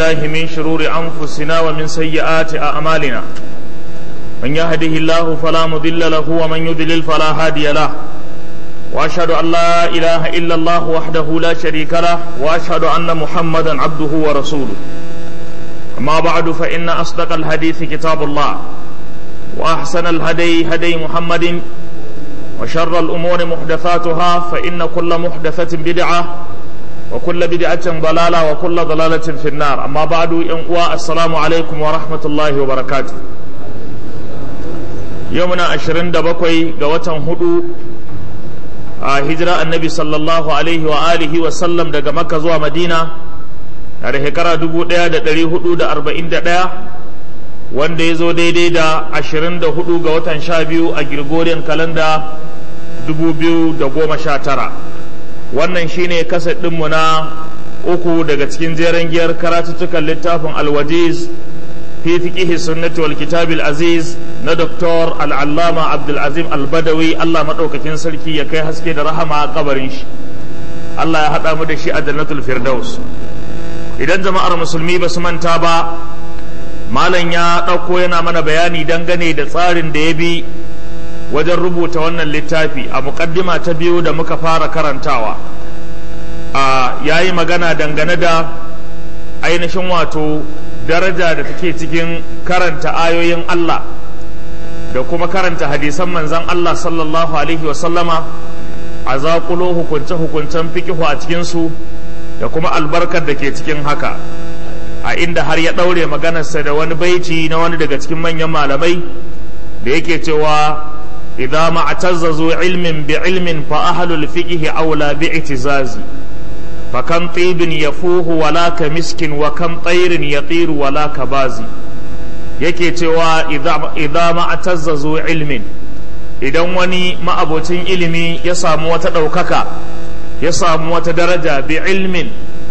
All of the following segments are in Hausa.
بالله من شرور أنفسنا ومن سيئات أعمالنا من يهده الله فلا مضل له ومن يضلل فلا هادي له وأشهد أن لا إله إلا الله وحده لا شريك له وأشهد أن محمدا عبده ورسوله أما بعد فإن أصدق الحديث كتاب الله وأحسن الهدي هدي محمد وشر الأمور محدثاتها فإن كل محدثة بدعة وكل بدعة ضلالة وكل ضلالة في النار أما بعد ينقوى السلام عليكم ورحمة الله وبركاته يومنا عشرين دبقوي قوة هدو هجرة النبي صلى الله عليه وآله وسلم دقى مكة زوى مدينة da shekara dubu ɗaya da ɗari hudu da arba'in da ɗaya wanda ya zo daidai da ashirin da hudu ga watan sha biyu a Gregorian kalanda dubu biyu da goma sha tara wannan shine kaset ɗinmu na uku daga cikin jeren giyar karatuttukan littafin alwajiz fi fiqihi sunnati wal kitabil aziz na doktor al'allama abdulazim albadawi allah maɗaukakin sarki ya kai haske da rahama a kabarin shi allah ya haɗa mu da shi a jannatul firdaus idan jama'ar musulmi ba su manta ba malam ya ɗauko yana mana bayani dangane da tsarin da ya bi wajen rubuta wannan littafi a muƙaddima ta biyu da muka fara karantawa a yayi magana dangane da ainihin wato daraja da take cikin karanta ayoyin Allah da kuma karanta hadisan manzan Allah sallallahu alaihi wasallama a zaƙulo hukunce-hukuncen fikihu a cikinsu da kuma albarkar da ke cikin haka a inda har ya ɗaure maganarsa da wani baiti na wani daga cikin manyan malamai da yake cewa idza ma'tazzazu ilmin bi ilmin fa ahlul fiqh aula bi itizazi fa kam tibin yafuhu wala ka miskin wa kam tayrin yatiru wala ka bazi yake cewa idza ma'tazzazu ilmin idan wani ma'abocin ilimi ya samu wata ɗaukaka ya samu wata daraja bi ilmin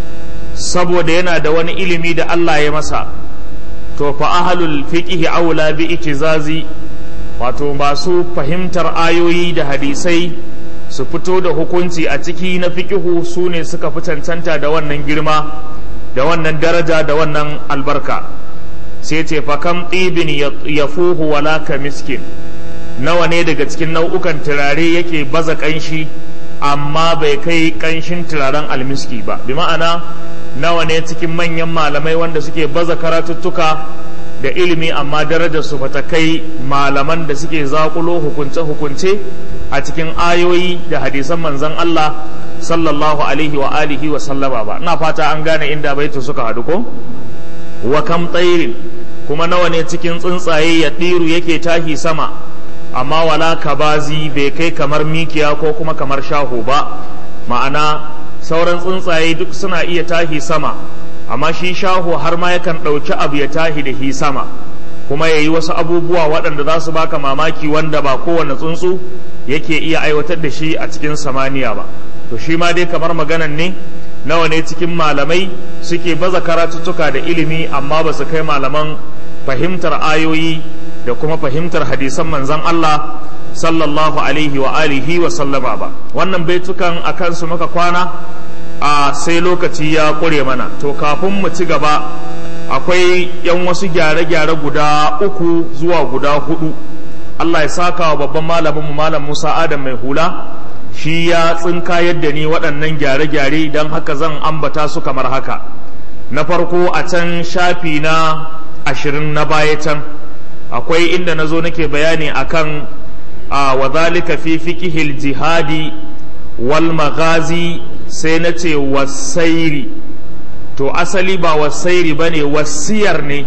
saboda yana da wani ilimi da Allah ya masa to fa ahlul fiqh aula bi itizazi wato masu fahimtar ayoyi da hadisai su fito da hukunci a ciki na fiqihu su ne suka fi cancanta da wannan girma da wannan daraja da wannan albarka sai ce fa kam tibin yafuhu wala ka miskin nawa ne daga cikin nau'ukan turare yake baza kanshi amma bai kai kanshin turaren almiski ba bi ma'ana nawa ne cikin manyan malamai wanda suke baza karatuttuka da ilimi amma darajar su bata kai malaman da suke zakulo hukunce-hukunce a cikin ayoyi da hadisan manzon Allah sallallahu alaihi wa alihi wa sallama ba ina fata an gane inda baitu suka haɗu ko wa kam tsairin kuma nawa ne cikin tsuntsaye ya ɗiru yake tahi sama amma wala kabazi bai kai kamar mikiya ko kuma kamar shaho ba ma'ana sauran tsuntsaye duk suna iya tahi sama amma shi shaho har ma yakan ɗauki abu ya tahi da hi sama kuma ya yi wasu abubuwa waɗanda za su baka mamaki wanda ba kowane tsuntsu yake iya aiwatar da shi a cikin samaniya ba to shi ma dai kamar maganan ne nawa ne cikin malamai suke baza karatuttuka da ilimi amma ba su kai malaman fahimtar ayoyi da kuma fahimtar hadisan manzon Allah sallallahu alaihi wa alihi wa sallama ba wannan baitukan a kansu muka kwana a sai lokaci ya ƙure mana to kafin mu ci gaba akwai yan wasu gyare-gyare guda uku zuwa guda hudu Allah ya saka wa babban malaminmu malam Musa Adam mai hula shi ya tsinka yadda ni waɗannan gyare-gyare don haka zan ambata su kamar haka na farko a can shafi na ashirin na baya can akwai inda na zo nake bayani akan a wa zalika fi fiqhil jihadi wal maghazi sai na ce wasairi to asali ba wasairi bane wasiyar ne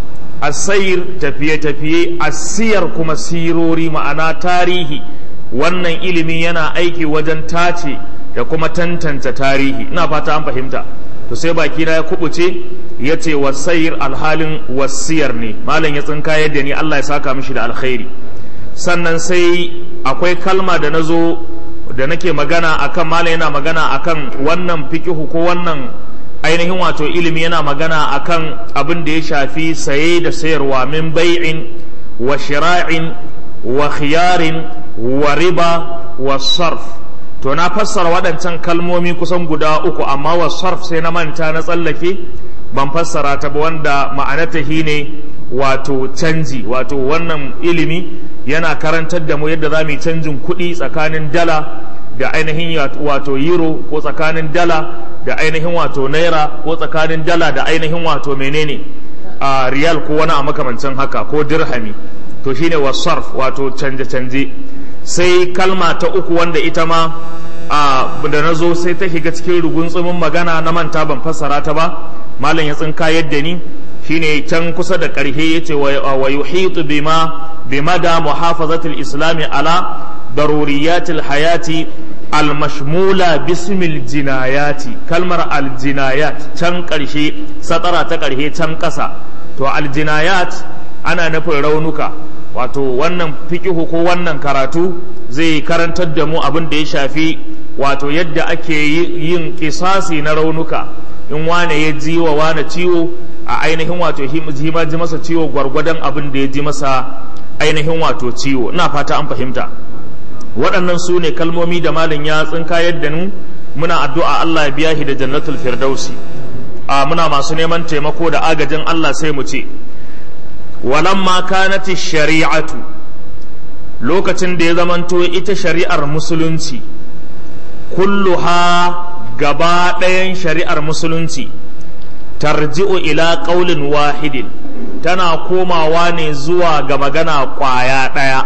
asayir tafiye-tafiye asiyar kuma sirori ma'ana tarihi wannan ilimi yana aiki wajen tace da kuma tantance tarihi ina fata an fahimta to sai baki na ya kubuce ya ce wasayir alhalin wasiyar ne malam ya tsinka yadda ni Allah ya saka mishi da alkhairi sannan sai akwai kalma da na zo da nake magana akan malam yana magana akan wannan fikihu ko wannan ainihin wato ilimi yana magana akan abin da ya shafi saye da sayarwa min bai'in wa shira'in wa khiyarin wa riba wa sarf to na fassara waɗancan kalmomi kusan guda uku amma wa sarf sai na manta na tsallake ban fassara ta ba wanda ma'anata ne wato canji wato wannan ilimi yana karantar da mu yadda za mu yi canjin kuɗi tsakanin dala da ainihin wato euro ko tsakanin dala da ainihin wato naira ko tsakanin dala da ainihin wato menene a riyal ko wani a makamancin haka ko dirhami to shine wasarf wato canje-canje sai kalma ta uku wanda ita ma a da na zo sai ta shiga cikin rugunsumin magana na manta ban fassara ta ba malam ya tsinka yadda ni shine can kusa da ƙarshe yace wa yuhitu bima bimada muhafazatul islami ala daruriyatil hayati almashmula bismil jinayati kalmar aljinayat can ƙarshe satara ta ƙarshe can ƙasa to aljinayat ana nufin raunuka wato wannan fikihu ko wannan karatu zai karantar da mu abin da ya shafi wato yadda ake yin kisasi na raunuka in wane ya ji wa wane ciwo a ainihin wato hima ji masa ciwo gwargwadon abin da ya ji masa ainihin wato ciwo ina fata an fahimta waɗannan su ne kalmomi da malin ya tsinka yadda nu muna addu'a Allah ya biya shi da jannatul firdausi a muna masu neman taimako da agajin Allah sai mu ce walamma kanati shari'atu lokacin da ya zamanto ita shari'ar musulunci kulluha gaba ɗayan shari'ar musulunci tarji'u ila ƙaulin wahidin tana komawa ne zuwa ga magana ƙwaya ɗaya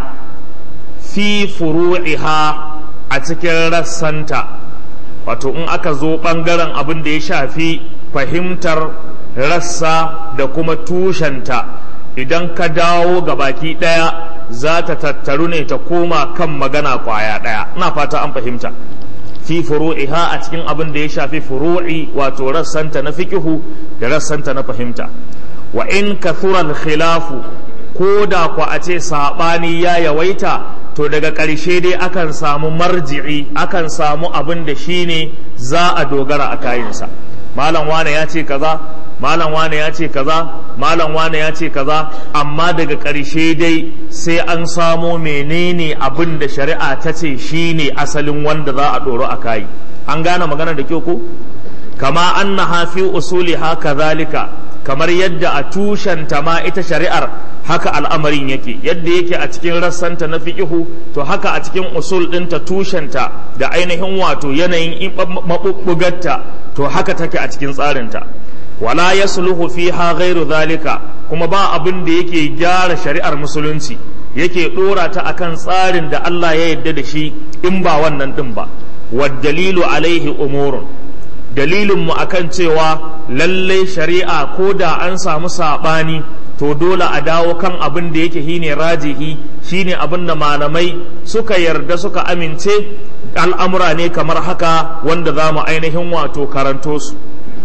fi furu'iha a cikin rassanta wato in aka zo ɓangaren abin da ya shafi fahimtar rassa da kuma tushenta idan ka dawo ga baki ɗaya za ta tattaru ne ta koma kan magana ƙwaya ɗaya ina fata an fahimta fi furu'iha a cikin abin da ya shafi furu'i wato rassanta na fikihu da rassanta na fahimta wa in kathura khilafu ko da ku a ce sabani ya yawaita to daga ƙarshe dai akan samu marji'i akan samu abin da shine za a dogara a kayansa malam wane ya ce kaza malam wane ya ce kaza malam wane ya ce kaza amma daga ƙarshe dai sai an samo menene abin da shari'a ta ce shine asalin wanda za a ɗoro a kayi an gane magana da kyau ko kama annaha fi usuliha kadhalika kamar yadda a tushenta ma ita shari'ar haka al'amarin yake yadda yake a cikin rassanta na fiqihu to haka a cikin usul ɗinta tushenta da ainihin wato yanayin maɓuɓɓugarta to haka take a cikin tsarinta wala yasluhu fiha ghairu zalika kuma ba abin da yake gyara shari'ar musulunci yake dora ta akan tsarin da Allah ya yarda da shi in ba wannan din ba wad dalilu alaihi umurun dalilin mu akan cewa lalle shari'a ko da an samu sabani to dole a dawo kan abin da yake shine rajihi shine abin da malamai suka yarda suka amince al'amura ne kamar haka wanda za mu ainihin wato karanto su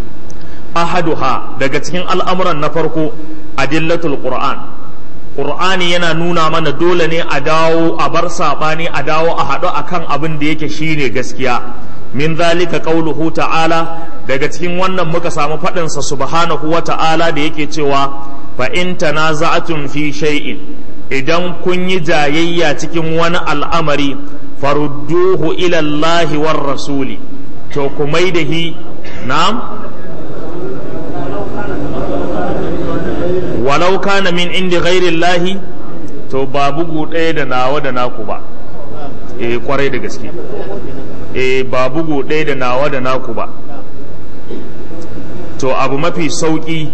ahaduha daga cikin al'amuran na farko adillatul qur'an qur'ani yana nuna mana dole ne a dawo a bar saɓani a dawo a haɗu akan abin da yake shine gaskiya min zalika qauluhu ta'ala daga cikin wannan muka samu faɗinsa subhanahu wa ta'ala da yake cewa fa in tanaza'tum fi shay'in idan kun yi jayayya cikin wani al'amari farudduhu ila Allahi war rasuli to ku mai da hi na'am walau kana min indi ghairillahi to ba bugu ɗaya da nawa da naku ba eh kwarai da gaske eh ba bugu ɗaya da nawa da naku ba to abu mafi sauƙi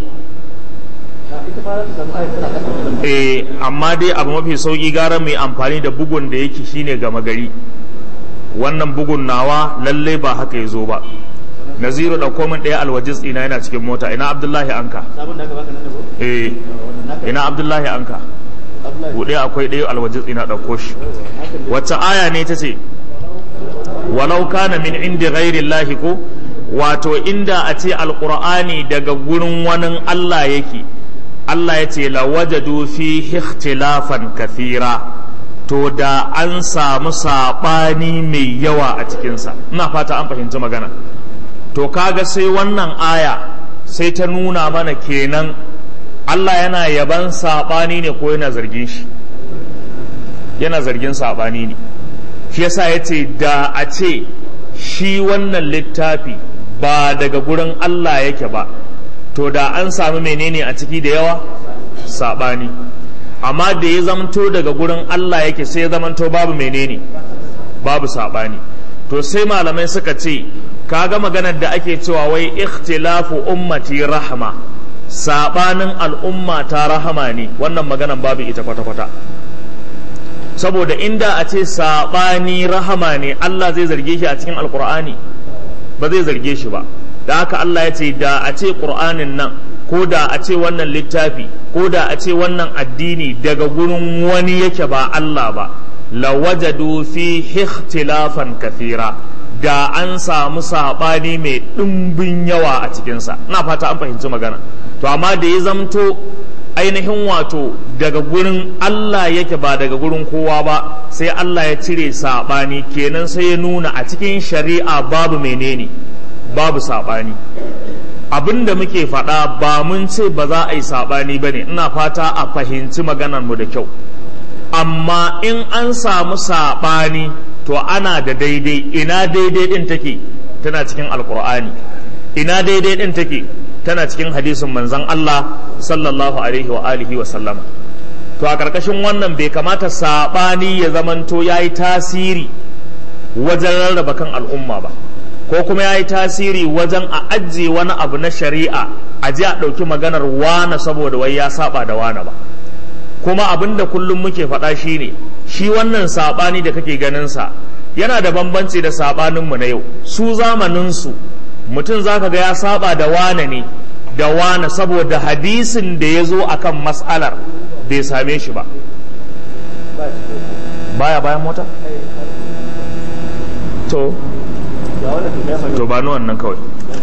eh amma dai abu mafi sauƙi gara mai amfani da bugun da yake shine gama gari wannan bugun nawa lallai ba haka ya zo ba naziru da komin ɗaya alwajiz ina yana cikin mota ina abdullahi anka eh ina abdullahi anka buɗe akwai ɗaya alwajiz ina ɗauko shi wacce aya ne ta ce walau kana min indi ghairi lahi ko wato inda a ce alƙur'ani daga gurin wani allah yake allah ya ce lawajadu fi ikhtilafan kathira to da an samu saɓani mai yawa a cikinsa ina fata an fahimci magana to kaga sai wannan aya sai ta nuna mana kenan Allah yana yaban saɓani ne ko yana zargin shi yana zargin saɓani ne shi yasa ya ce da a ce shi wannan littafi ba daga gurin Allah yake ba to da an sami menene a ciki da yawa saɓani amma da ya zamto daga gurin Allah yake sai ya zamanto babu menene babu saɓani to sai malamai suka ce kaga maganar da ake cewa wai ikhtilafu ummati rahma saɓanin al'umma ta rahama ne wannan maganar babu ita kwata-kwata saboda inda a ce saɓani rahama ne Allah zai zarge shi a cikin alkur'ani ba zai zarge shi ba da haka Allah ya ce da a ce ƙur'anin nan ko da a ce wannan littafi ko da a ce wannan addini daga gurin wani yake ba Allah ba lawajadu fi ikhtilafan kathira da an samu saɓani mai ɗimbin yawa a cikinsa ina fata an fahimci magana to amma da ya zamto ainihin wato daga gurin Allah yake ba daga gurin kowa ba sai Allah ya cire saɓani kenan sai ya nuna a cikin shari'a babu menene babu saɓani abin da muke faɗa ba mun ce ba za a yi saɓani ba ne ina fata a fahimci maganarmu da kyau amma in an samu saɓani to ana da daidai ina daidai ɗin take tana cikin alkur'ani ina daidai ɗin take tana cikin hadisin manzon Allah sallallahu alaihi wa alihi wa sallama to a ƙarƙashin wannan bai kamata saɓani ya zamanto ya yi tasiri wajen rarraba kan al'umma ba ko kuma ya yi tasiri wajen a ajiye wani abu na shari'a a ji a ɗauki maganar wane saboda wai ya saba da wane ba kuma abin da kullum muke faɗa shi ne shi wannan saɓani da kake ganinsa yana da bambanci da saɓaninmu na yau su zamaninsu mutum za ka ga ya saba da wane ne da wane saboda hadisin da ya zo akan mas'alar bai same shi ba baya bayan mota to to ba ni wannan kawai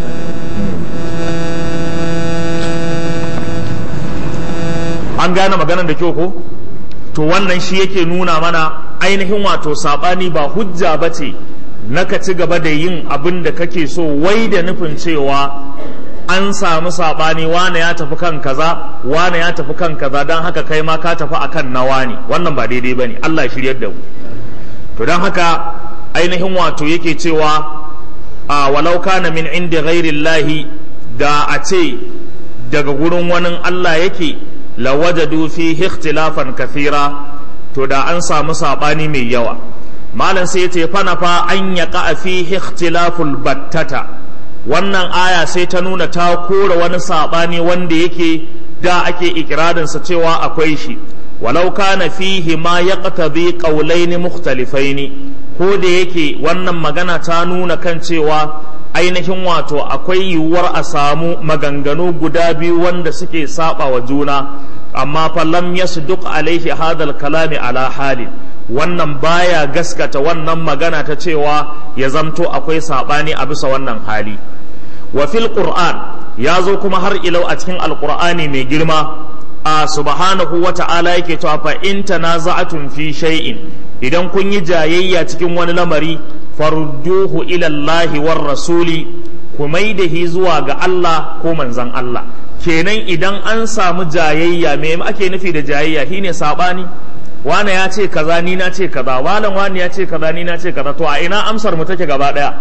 an gane maganar da kyau ko to wannan shi yake nuna mana ainihin wato saɓani ba hujja ba ce na ka ci gaba da yin abin da kake so wai da nufin cewa an samu saɓani wane ya tafi kan kaza wane ya tafi kan kaza don haka kai ma ka tafi akan nawa ne wannan ba daidai ba ne allah shiryar da mu to don haka ainihin wato yake cewa a walau kana min inda ghairillahi da a ce daga gurin wani Allah yake lawajadu fi ikhtilafan kathira to da an samu sabani mai yawa malam sai yace fana fa an yaqa fi ikhtilaful battata wannan aya sai ta nuna ta kora wani sabani wanda yake da ake ikirarin sa cewa akwai shi walau kana fihi ma yaqtadi qawlaini mukhtalifaini ko da yake wannan magana ta nuna kan cewa ainihin wato akwai yiwuwar a samu maganganu guda biyu wanda suke saba wa juna amma fa lam yasduq alaihi hadal kalami ala halin wannan baya gaskata wannan magana ta cewa ya zamto akwai sabani a bisa wannan hali wa fil qur'an ya zo kuma har ilau a cikin alqur'ani mai girma a subhanahu wa ta'ala yake cewa fa in tanaza'atun fi shay'in idan kun yi jayayya cikin wani lamari farudduhu ila Allah war rasuli ku maidahi zuwa ga Allah ko manzon Allah kenan idan an samu jayayya me ake nufi da jayayya shine sabani wane ya ce kaza ni na ce kaza walan wani ya ce kaza ni na ce kaza to a ina amsar mu take gaba daya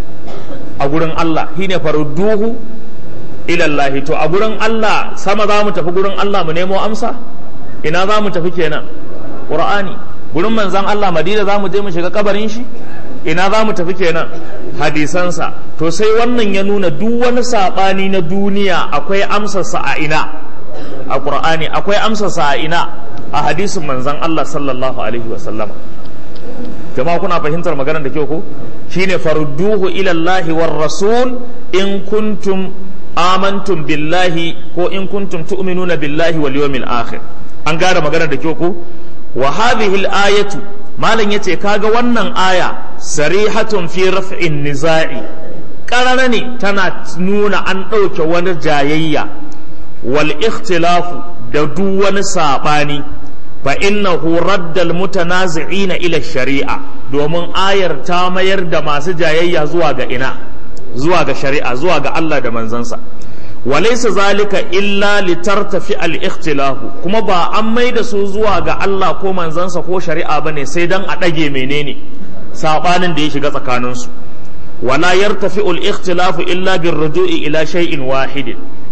a gurin Allah shine farudduhu ilallahi to a gurin Allah sama za mu tafi gurin Allah mu nemo amsa ina za mu tafi kenan qur'ani gurin manzan Allah madina za mu je mu shiga kabarin shi ina za mu tafi kenan hadisansa to sai wannan ya nuna duk wani saɓani na duniya akwai amsarsa a ina a qur'ani akwai amsarsa a ina a hadisin manzan Allah sallallahu alaihi wa sallama jama'a kuna fahimtar maganar da kyau ko shine farudduhu ila Allah war rasul in kuntum amantum billahi ko in kuntum tu'minuna billahi wal yawmil akhir an gane maganar da kyau ko wa hadhihi al-ayatu malam yace kaga wannan aya sarihatun fi raf'in nizai karara ne tana nuna an ɗauke wani jayayya wal ikhtilafu da duk wani saɓani fa innahu raddal mutanazi'ina ila shari'a domin ayar ta mayar da masu jayayya zuwa ga ina zuwa ga shari'a zuwa ga Allah da manzansa walaysa zalika illa litartafi al-ikhtilafu kuma ba an mai da su zuwa ga Allah ko manzansa ko shari'a bane sai dan a dage menene sabanin da ya shiga tsakanin su wala yartafi al-ikhtilafu illa birruju'i ila shay'in wahidin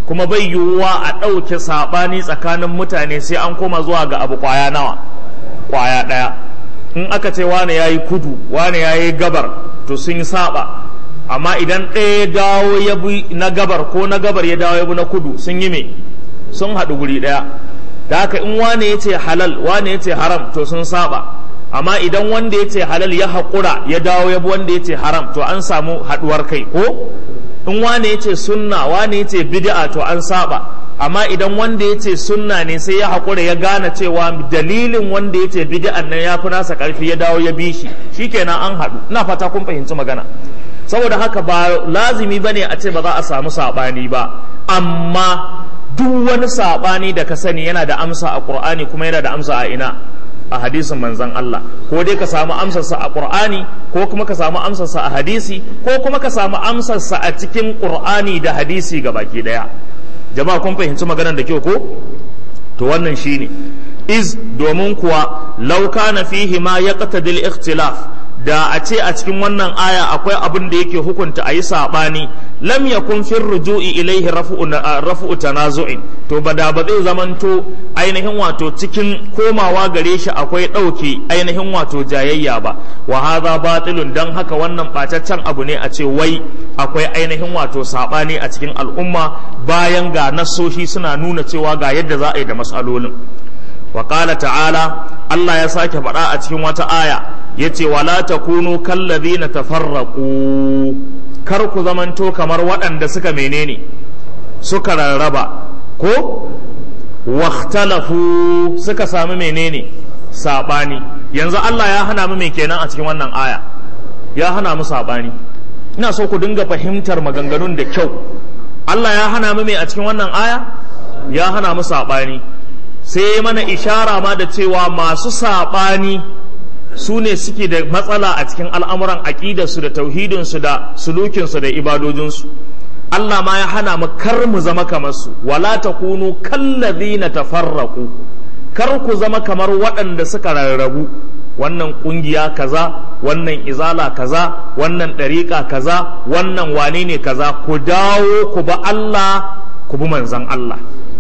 kuma bai yiwuwa a ɗauke saɓani tsakanin mutane sai an koma zuwa ga abu ƙwaya nawa ƙwaya ɗaya in aka ce wane ya yi kudu wane ya yi gabar to sun yi saɓa amma idan ɗaya ya dawo ya bi na gabar ko na gabar ya dawo ya bi na kudu sun yi me sun haɗu guri ɗaya da haka in wane ya ce halal wane ya ce haram to sun saɓa amma idan wanda ya ce halal ya haƙura ya dawo ya bi wanda ya ce haram to an samu haɗuwar kai ko in wane ya ce sunna wane ya ce bid'a to an saba amma idan wanda ya ce sunna ne sai ya haƙura ya gane cewa dalilin wanda ya ce bid'an nan ya fi nasa ƙarfi ya dawo ya bi shi shikenan an haɗu ina fata kun fahimci magana saboda haka ba lazimi bane a ce ba za a samu saɓani ba amma duk wani saɓani da ka sani yana da amsa a ƙur'ani kuma yana da amsa a ina a hadisin manzan Allah ko dai ka samu amsarsa a Qur'ani ko kuma ka samu amsarsa a hadisi ko kuma ka samu amsarsa a cikin Qur'ani da hadisi ga baki daya jama'a kun fahimci maganar da kyau ko to wannan shine iz domin kuwa law kana fihi ma yaqtadil ikhtilaf da a ce a cikin wannan aya akwai abin da yake hukunta a yi saɓani lam yakun fin ruju'i ilaihi rafu'u tanazu'in to ba da ba zai zamanto ainihin wato cikin komawa gare shi akwai ɗauke ainihin wato jayayya ba wa hadha batilun dan haka wannan ɓataccen abu ne a ce wai akwai ainihin wato saɓani a cikin al'umma bayan ga nassoshi suna nuna cewa ga yadda za a yi da matsalolin wa ta'ala Allah ya sake faɗa a cikin wata aya yace wala takunu kallazina tafarraqu kar ku zamanto kamar waɗanda suka menene suka rarraba ko wahtalafu suka sami menene sabani yanzu Allah ya hana mu me kenan a cikin wannan aya ya hana mu sabani ina so ku dinga fahimtar maganganun da kyau Allah ya hana mu me a cikin wannan aya ya hana mu sabani sai mana ishara ma da cewa masu sabani su ne suke da matsala a cikin al'amuran aƙidarsu da tauhidinsu da sulukinsu da ibadojinsu Allah ma ya hana mu kar mu zama kamar su wala takunu kallazina tafarraqu kar ku zama kamar waɗanda suka rarrabu wannan ƙungiya kaza wannan izala kaza wannan ɗariƙa kaza wannan wane ne kaza ku dawo ku ba Allah ku bi manzan Allah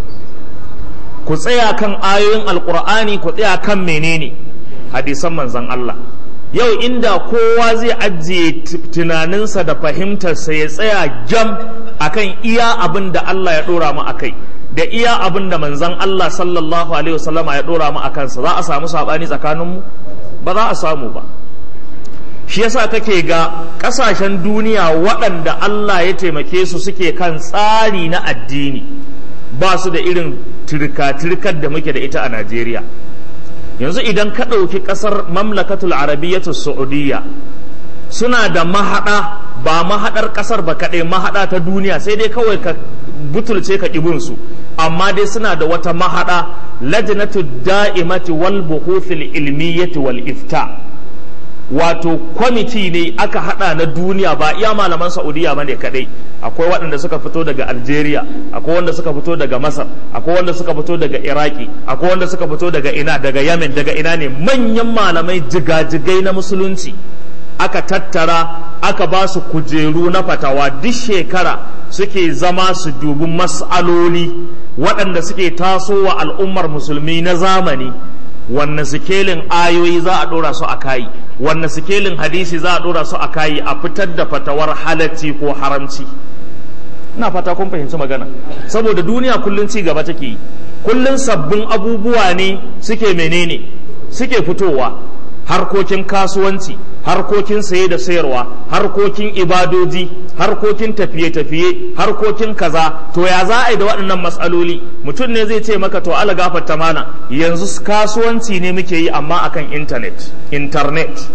ku tsaya kan ayoyin alƙur'ani ku tsaya kan menene hadisan manzan Allah yau inda kowa zai ajiye tunaninsa da fahimtarsa ya tsaya jam akan iya abin da Allah ya ɗora mu akai da iya abin da manzan Allah sallallahu alaihi wasallama ya ɗora mu akansa za a samu saɓani tsakaninmu ba za a samu ba shi yasa kake ga ƙasashen duniya waɗanda Allah ya taimake su suke kan tsari na addini ba su da irin turka-turkar da muke da ita a Najeriya yanzu idan ka ɗauki ƙasar mamlakatul arabiyyatu saudiya suna da mahaɗa ba mahaɗar ƙasar ba kaɗai mahaɗa ta duniya sai dai kawai ka butulce ka su amma dai suna da wata mahaɗa lajnatu da'imati wal buhuthil ilmiyyati wal ifta wato kwamiti ne aka hada na duniya ba iya malaman saudiya ba ne kadai akwai waɗanda suka fito daga algeria akwai wanda suka fito daga masar akwai wanda suka fito daga iraki akwai wanda suka fito daga ina daga yemen daga ina ne manyan malamai jigajigai na musulunci aka tattara aka ba su kujeru na fatawa duk shekara suke zama su dubi mas'aloli waɗanda suke tasowa al'ummar musulmi na zamani wanne sikelin ayoyi za a ɗora su a kayi wanne sikelin hadisi za a ɗora su a kayi a fitar da fatawar halacci ko haramci ina fata kun fahimci magana saboda duniya kullum ci gaba take yi kullum sabbin abubuwa ne suke menene suke fitowa harkokin kasuwanci harkokin saye da sayarwa harkokin ibadoji harkokin tafiye-tafiye harkokin kaza to ya za a yi da waɗannan matsaloli mutum ne zai ce maka to ala gafarta mana yanzu kasuwanci ne muke yi amma akan intanet internet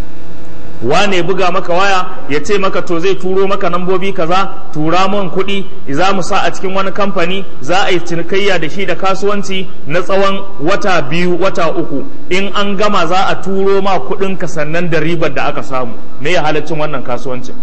wane buga maka waya ya ce maka to zai turo maka nambobi kaza tura man kuɗi za mu sa a cikin wani kamfani za a yi cinikayya da shi da kasuwanci na tsawon wata biyu wata uku in an gama za a turo ma kuɗin ka sannan da ribar da aka samu me ya halaccin wannan kasuwancin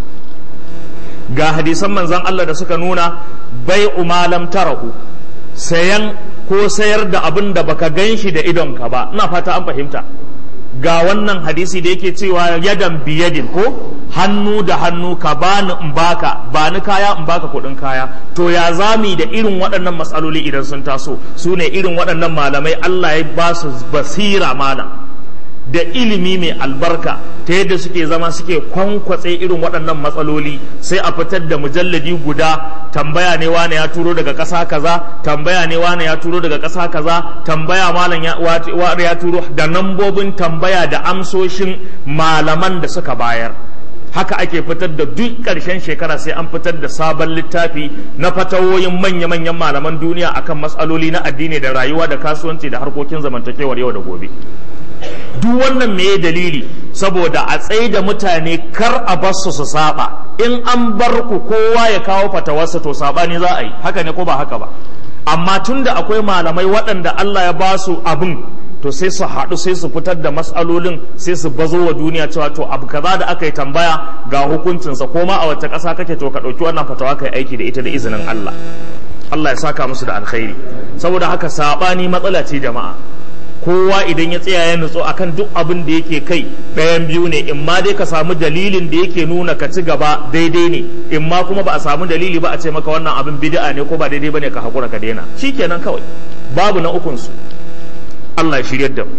ga hadisan manzon Allah da suka nuna bai umalam tarahu sayan ko sayar da abin da baka gan shi da idonka ba ina fata an fahimta ga wannan hadisi da yake cewa yadan biyadin ko hannu da hannu ka bani in baka bani kaya in baka kuɗin kaya to ya zami da irin waɗannan matsaloli idan sun taso su ne irin waɗannan malamai Allah ya ba su basira malam da ilimi mai albarka ta yadda suke zama suke kwankwatse irin waɗannan matsaloli sai a fitar da mujalladi guda tambaya ne wane ya turo daga ƙasa kaza tambaya ne wane ya turo daga ƙasa kaza tambaya malam ya, ya turo da nambobin tambaya da amsoshin malaman da suka bayar haka ake fitar da duk ƙarshen shekara sai an fitar da sabon littafi na fatawoyin manya-manyan malaman duniya akan matsaloli na addini da rayuwa da kasuwanci da harkokin zamantakewar yau da gobe duk wannan me dalili saboda a tsaye da mutane kar a bar su su saba in an bar ku kowa ya kawo fatawarsa to sabani za a yi haka ne ko ba haka ba amma tunda akwai malamai waɗanda Allah ya ba su abin to sai su haɗu sai su fitar da matsalolin sai su bazo wa duniya cewa to abu kaza da aka yi tambaya ga hukuncinsa ko ma a wacce ƙasa kake to ka ɗauki wannan fatawa ka yi aiki da ita da izinin Allah Allah ya saka musu da alkhairi saboda haka saɓani matsala ce jama'a kowa idan ya tsaya ya nutso akan duk abin da yake kai ɗayan biyu ne in ma dai ka samu dalilin da yake nuna ka ci gaba daidai ne in ma kuma ba a samu dalili ba a ce maka wannan abin bid'a ne ko ba daidai bane ka hakura ka daina shikenan kawai babu na ukun su Allah ya shiryar da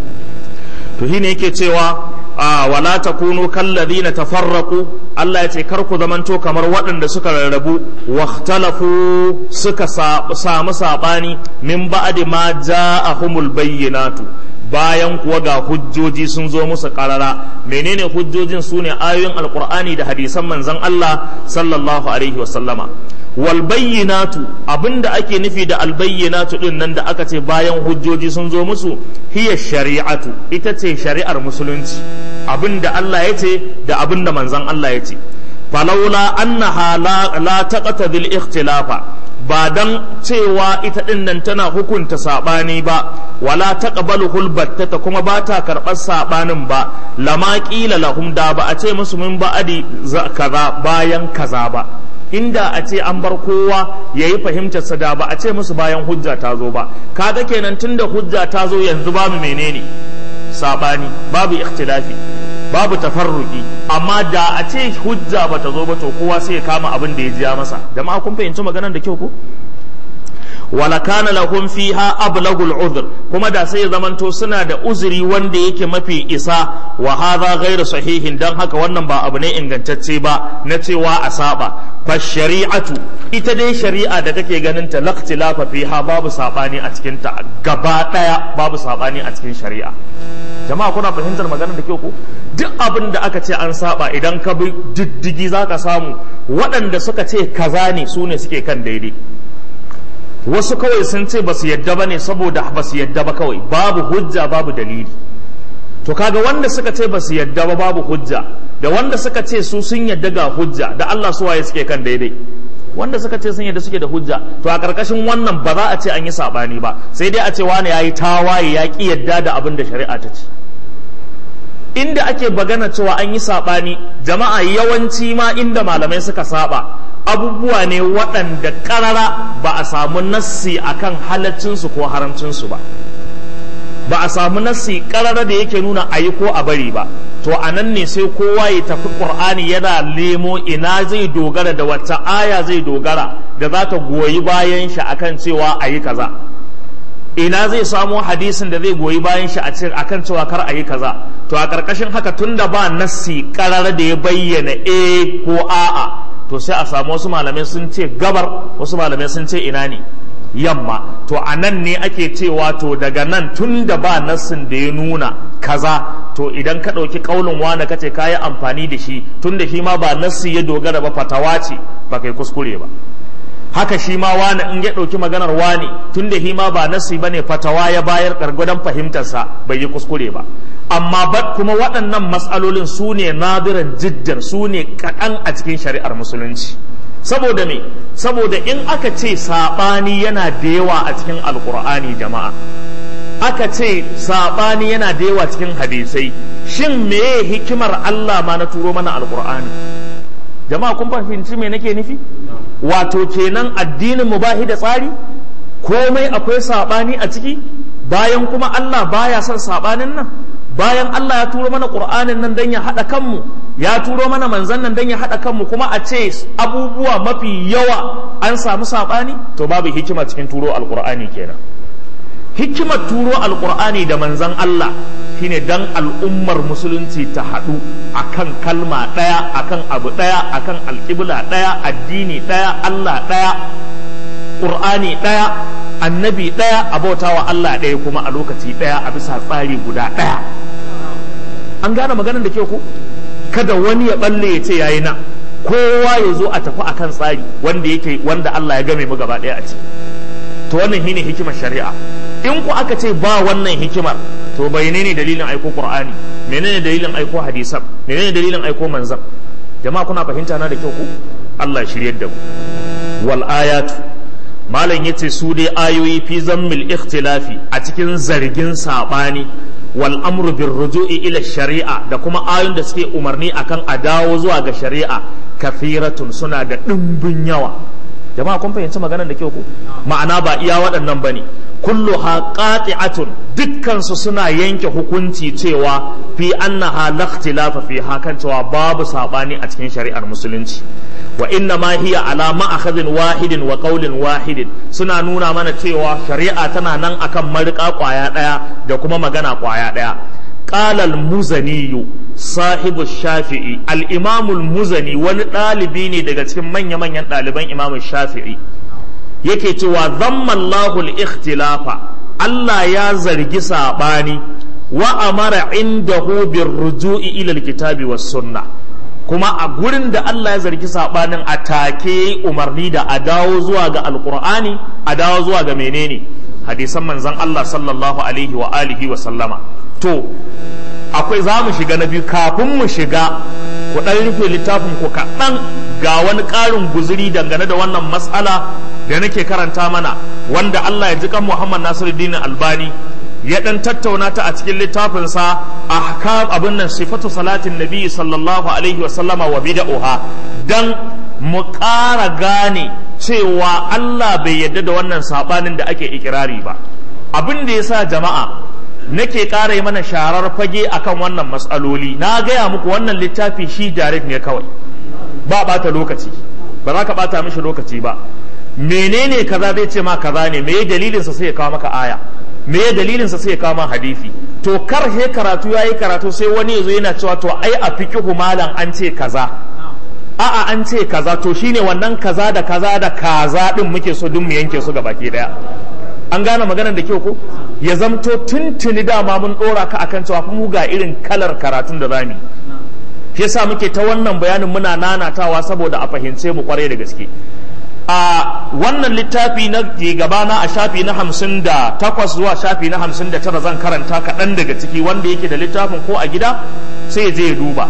to shine yake cewa a wala takunu kallazina tafarraqu Allah ya ce kar ku zamanto kamar waɗanda suka rarrabu wahtalafu suka samu sabani min ba'di ma ja'ahumul bayyinatu bayan kuwa ga hujjoji sun zo musu karara menene hujjojin su ne ayoyin alkur'ani da hadisan manzon Allah sallallahu alaihi wasallama wal bayyinatu abinda ake nufi da al bayyinatu din nan da aka ce bayan hujjoji sun zo musu hiya shari'atu ita ce shari'ar musulunci abinda Allah ya ce da abinda manzon Allah ya ce falaula annaha la, la taqtadi al ikhtilafa ba dan cewa ita din nan tana hukunta sabani ba wala taqbalu hulbattata kuma ba ta karɓar sabanin ba lama qila lahum da ba a ce musu min ba'adi kaza bayan kaza ba inda a ce an bar kowa ya yi fahimtarsa da ba a ce musu bayan hujja ta zo ba kaga kenan tunda hujja ta zo yanzu babu menene sabani babu ikhtilafi babu tafarruki amma da a ce hujja ba ta zo ba to kowa sai ya kama abin da ya jiya masa jama'a kun fahimci maganar da kyau ko wala kana lahum fiha ablagul udhr kuma da sai ya zamanto suna da uzuri wanda yake mafi isa wa hadha ghairu sahihin dan haka wannan ba abu ne ingantacce ba na cewa a saba fa shari'atu ita dai shari'a da kake ganin ta laqtilafa fiha babu sabani a cikin ta gaba daya babu sabani a cikin shari'a jama'a kuna fahimtar maganar da kyau ko duk abin da aka ce an saba idan ka bi diddigi zaka samu waɗanda suka ce kaza ne su ne suke kan daidai wasu kawai sun ce ba su yadda ba ne saboda ba su yadda ba kawai babu hujja babu dalili to kaga wanda suka ce ba su yadda ba babu hujja da wanda suka ce su sun yadda ga hujja da Allah su waye suke kan daidai wanda suka ce sun yadda suke da hujja to a karkashin wannan ba za a ce an yi sabani ba sai dai a ce wani yayi tawaye ya ki yadda da abin da shari'a ta ce inda ake bagana cewa an yi sabani jama'a yawanci ma inda malamai suka saba abubuwa ne waɗanda ƙarara ba a samu nassi akan halaccinsu ko haramcinsu ba ba a samu nassi ƙarara da yake nuna a yi ko a bari ba to a nan ne sai kowa ya tafi ƙur'ani yana lemo ina zai dogara da wata aya zai dogara da za ta goyi bayan shi akan cewa a yi kaza ina zai samo hadisin da zai goyi bayan shi akan cewa kar a yi kaza to a ƙarƙashin haka tunda ba nassi ƙarara da ya bayyana e ko a'a to sai a samu wasu malamai sun ce gabar wasu malamai sun ce ina ne yamma to a nan ne ake cewa to daga nan tun da ba nassin da ya nuna kaza to idan ka ɗauki ƙaunin wane kace ka yi amfani da shi tun da shi ma ba nassi ya dogara ba fatawa ce ba kai kuskure ba haka shi ma wani in ya ɗauki maganar wani tun da shi ma ba nassi ba ne fatawa ya bayar ƙargudan fahimtarsa bai yi kuskure ba amma ba kuma waɗannan matsalolin su ne nadiran jiddan su ne kaɗan a cikin shari'ar musulunci saboda me saboda in aka ce saɓani yana da yawa a cikin alkur'ani jama'a aka ce saɓani yana da yawa cikin hadisai shin meye hikimar Allah ma na turo mana alkur'ani jama'a kun fahimci me nake nufi wato kenan addinin mu bahi da tsari komai akwai saɓani a ciki bayan kuma Allah baya son saɓanin nan bayan Allah ya turo mana ƙur'anin nan don ya haɗa kanmu ya turo mana manzan nan don ya haɗa kanmu kuma a ce abubuwa mafi yawa an samu saɓani to babu hikima cikin turo alƙur'ani kenan hikimar turo alƙur'ani da manzan Allah shine dan al'ummar musulunci ta haɗu akan kalma ɗaya akan abu ɗaya akan alƙibla ɗaya addini ɗaya Allah ɗaya ƙur'ani ɗaya annabi ɗaya a bautawa Allah ɗaya kuma a lokaci ɗaya a bisa tsari guda ɗaya an gane maganar da ke ku kada wani ya balle ya ce yayi nan kowa ya zo a tafi akan tsari wanda yake wanda Allah ya game mu gaba ɗaya a ciki to wannan shine hikimar shari'a in ku aka ce ba wannan hikimar to bai ne dalilin aiko qur'ani menene dalilin aiko hadisan menene dalilin aiko manzan jama'a kuna fahimta na da kyau ku Allah ya shiryar da mu wal ayatu malam yace su dai ayoyi fi zammil ikhtilafi a cikin zargin sabani wal amru bir ruju'i ila shari'a da kuma ayoyin da suke umarni akan a dawo zuwa ga shari'a kafiratun suna da dimbin yawa jama'a kun fahimci maganar da kyau ku ma'ana ba iya waɗannan bane kulluha qati'atun dukkan su suna yanke hukunci cewa fi annaha la ikhtilafa fi hakan cewa babu sabani a cikin shari'ar musulunci wa inna ma hiya ala ma'akhadhin wahidin wa qawlin wahidin suna nuna mana cewa shari'a tana nan akan marika kwaya daya da kuma magana kwaya daya قال المزني صاحب الشافعي الإمام المزني wani ɗalibi ne daga cikin manya-manyan ɗaliban Imam Shafi'i yake cewa zamma Allahu al-ikhtilafa Allah ya zargi sabani wa amara indahu bir ruju'i ila al-kitabi was sunnah kuma a gurin da Allah ya zargi sabanin a take umarni da a dawo zuwa ga alqur'ani a dawo zuwa ga menene hadisan manzon Allah sallallahu alaihi wa alihi wa sallama to akwai za mu shiga na biyu kafin mu shiga ku ɗan rufe littafin ku kaɗan ga wani ƙarin guzuri dangane da wannan matsala da nake karanta mana wanda Allah ya ji kan Muhammad Nasiruddin Albani ya ɗan tattauna ta a cikin littafinsa ahkam abin nan sifatu salatin nabi sallallahu alaihi wa sallama wa bid'uha dan mu ƙara gane cewa Allah bai yarda da wannan sabanin da ake ikirari ba abin da yasa jama'a nake ƙara yi mana sharar fage akan wannan matsaloli na gaya muku wannan littafi shi direct ne kawai ba bata lokaci ba za ka bata mishi lokaci ba menene kaza zai ce ma kaza ne me dalilinsa sai ya kawo maka aya me dalilinsa sai ya kawo ma hadisi to kar he karatu yayi karatu sai wani yazo yana cewa to ai a fiqhu malam an ce kaza a'a an ce kaza to shine wannan kaza da kaza da kaza din muke so duk mu yanke su baki daya an gane maganar da kyau ko ya zamto tuntuni dama mun dora ka akan cewa mu ga irin kalar karatun da zamu shi yasa muke ta wannan bayanin muna nanatawa saboda a fahimce mu kwarai da gaske a wannan littafi na gabana a shafi na hamsin da takwas zuwa shafi na hamsin da tara zan karanta kaɗan daga ciki wanda yake da littafin ko a gida sai je ya duba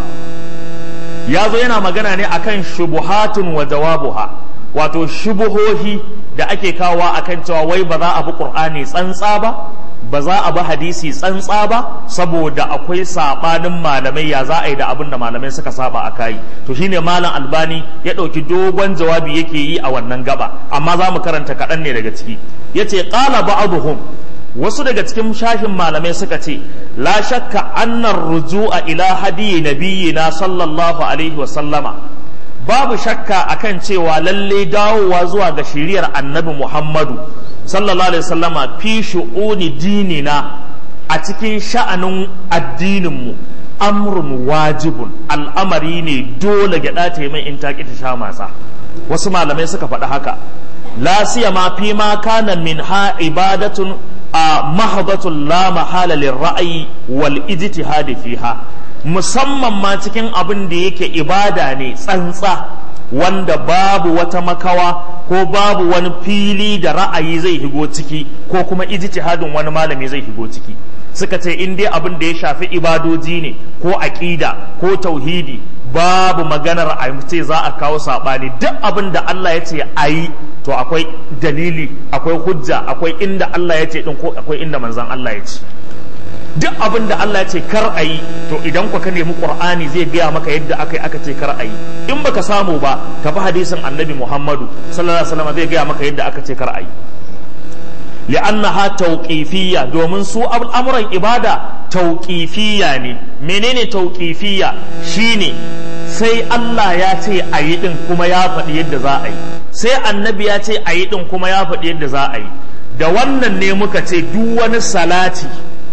ya zo yana magana ne akan shubuhatun wa jawabuha wato shubuhohi da ake kawowa akan cewa wai ba za a bi qur'ani tsantsa ba ba za a bi hadisi tsantsa ba saboda akwai sabanin malamai ya za a yi da abin da malamai suka saba a kai to shine malam albani ya ɗauki dogon jawabi yake yi a wannan gaba amma za mu karanta kaɗan ne daga ciki yace qala ba'dhum wasu daga cikin shashin malamai suka ce la shakka annar ruju'a ila hadiyi nabiyina sallallahu alaihi wa sallama babu shakka akan cewa lalle dawowa zuwa ga shiriyar annabi Muhammadu sallallahu alaihi wasallama fi shu'uni dinina a cikin sha'anin addininmu amrun wajibun al'amari ne dole gyaɗa ta yi mai in taƙi ta sha masa wasu malamai suka faɗi haka la siyama fi ma kana min ha ibadatun a mahabatun la mahala ra'ayi wal ijtihadi fiha musamman ma cikin abin da yake ibada ne tsantsa wanda babu wata makawa ko babu wani fili da ra'ayi zai higo ciki ko kuma ijtihadin wani malami zai higo ciki suka ce in dai abin da ya shafi ibadoji ne ko aƙida ko tauhidi babu maganar a ce za a kawo saɓani duk abin da Allah ya ce a yi to akwai dalili akwai hujja akwai inda Allah ya ce din ko akwai inda manzan Allah ya ce duk abin da Allah ya ce kar a yi to idan ka nemi Qur'ani zai gaya maka yadda aka yi aka ce kar a yi in baka samu ba tafi hadisin Annabi Muhammadu sallallahu alaihi wasallam zai gaya maka yadda aka ce kar a yi li'annaha tawqifiyya domin su al'amuran ibada tauƙifiya ne menene tauƙifiya shine sai Allah ya ce a yi ɗin kuma ya faɗi yadda za a yi sai annabi ya ce a yi ɗin kuma ya faɗi yadda za a yi da wannan ne muka ce duk wani salati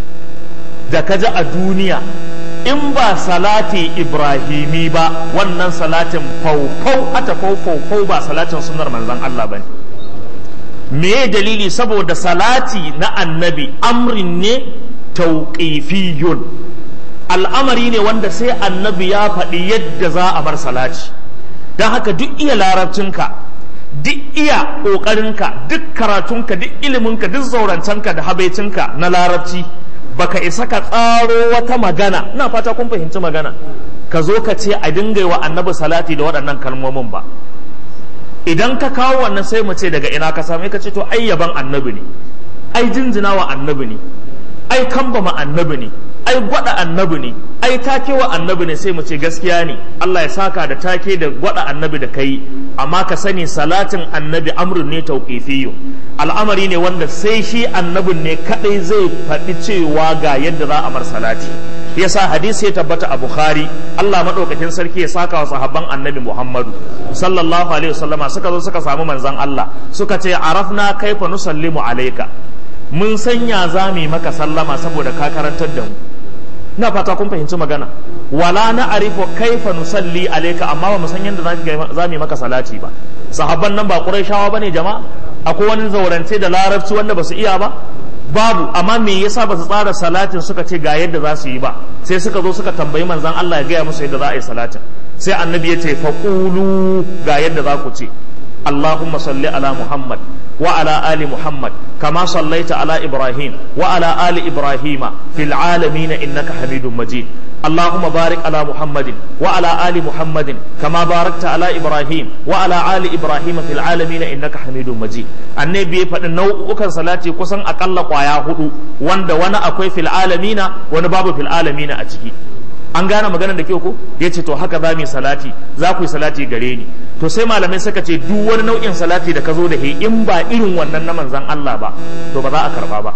da ka ji a duniya in ba salati ibrahimi ba wannan salatin faufau ata faufau ba salatin sunar manzon Allah ba ne me dalili saboda salati na annabi amrin ne tauƙifiyun al'amari ne wanda sai annabi ya faɗi yadda za a bar salati don haka duk iya larabcinka duk iya ƙoƙarinka duk karatunka duk iliminka duk zaurancenka da habaicinka na larabci baka isa ka tsaro wata magana ina fata kun fahimci magana ka zo ka ce a dinga wa annabi salati da waɗannan kalmomin ba idan ka kawo wannan sai mu ce daga ina ka same ka ce to ai yaban annabi ne ai jinjina wa annabi ne ai kambama annabi ne ai gwada annabi ne ai take wa annabi ne sai mu ce gaskiya ne Allah ya saka da take da gwada annabi da kai amma ka sani salatin annabi amrun ne tauqifiyyu al'amari ne wanda sai shi annabin ne kadai zai faɗi cewa ga yadda za a mar salati yasa hadisi ya tabbata a bukhari Allah madaukakin sarki ya saka wa sahabban annabi Muhammadu sallallahu alaihi wasallama suka zo suka samu manzon Allah suka ce arafna kaifa nusallimu alayka mun sanya za mu yi maka sallama saboda ka karantar da mu ina fata kun fahimci magana wala na arifu kaifa nusalli alayka amma ba mu san yadda za mu yi maka salati ba sahabban nan ba qurayshawa bane jama'a akwai wani zaurance da larabci wanda ba su iya ba babu amma me yasa ba su tsara salatin suka ce ga yadda za su yi ba sai suka zo suka tambayi manzon Allah ya gaya musu yadda za a yi salatin sai annabi ya ce faqulu ga yadda za ku ce Allahumma salli ala Muhammad وعلى آل محمد كما صليت على إبراهيم وعلى آل إبراهيم في العالمين إنك حميد مجيد اللهم بارك على محمد وعلى آل محمد كما باركت على إبراهيم وعلى آل إبراهيم في العالمين إنك حميد مجيد النبي فإن نوع صلاتي كسن أقل قوايا هدو وند وانا أكوي في العالمين وانا باب في العالمين أتكي an gane maganar da kyau ko ya ce to haka za mu yi salati za ku yi salati gare ni to sai malamai suka ce duk wani nau'in salati da ka zo da he in ba irin wannan na manzan Allah ba to ba za a karba ba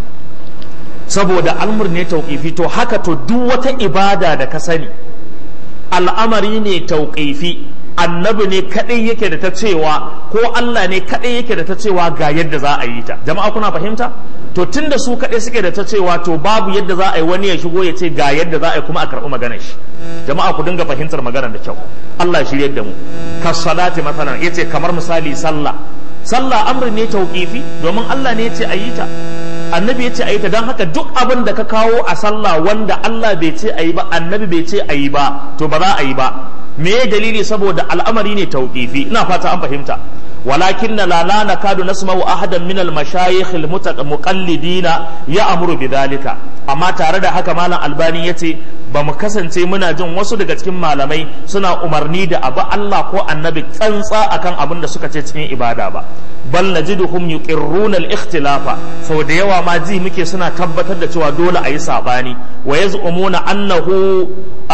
saboda almur ne tauƙifi to haka to duk wata ibada da ka sani al'amari ne tauƙifi annabi ne kadai yake da ta cewa ko Allah ne kadai yake da ta cewa ga yadda za a yi ta jama'a kuna fahimta to tunda su kadai suke da ta cewa to babu yadda za a yi wani ya shigo ya ce ga yadda za a yi kuma a karɓi maganar shi jama'a ku dinga fahimtar maganar da kyau Allah ya shirye da mu ka salati masalan yace kamar misali sallah sallah amri ne tauqifi domin Allah ne yace a yi ta annabi ya ce a yi ta don haka duk abin da ka kawo a sallah wanda Allah bai ce a yi ba annabi bai ce a yi ba to ba za a yi ba me dalili saboda al'amari ne tauqifi ina fata an fahimta ولكن لا لا نكاد نسمع احدا من المشايخ المقلدين يأمر بذلك amma tare da haka malam albani ya ce ba mu kasance muna jin wasu daga cikin malamai suna umarni da abu Allah ko annabi tsantsa akan abin da suka ce cikin ibada ba bal najiduhum yuqirruna al-ikhtilafa sau da yawa ma ji muke suna tabbatar da cewa dole a yi sabani wa yaz'umuna annahu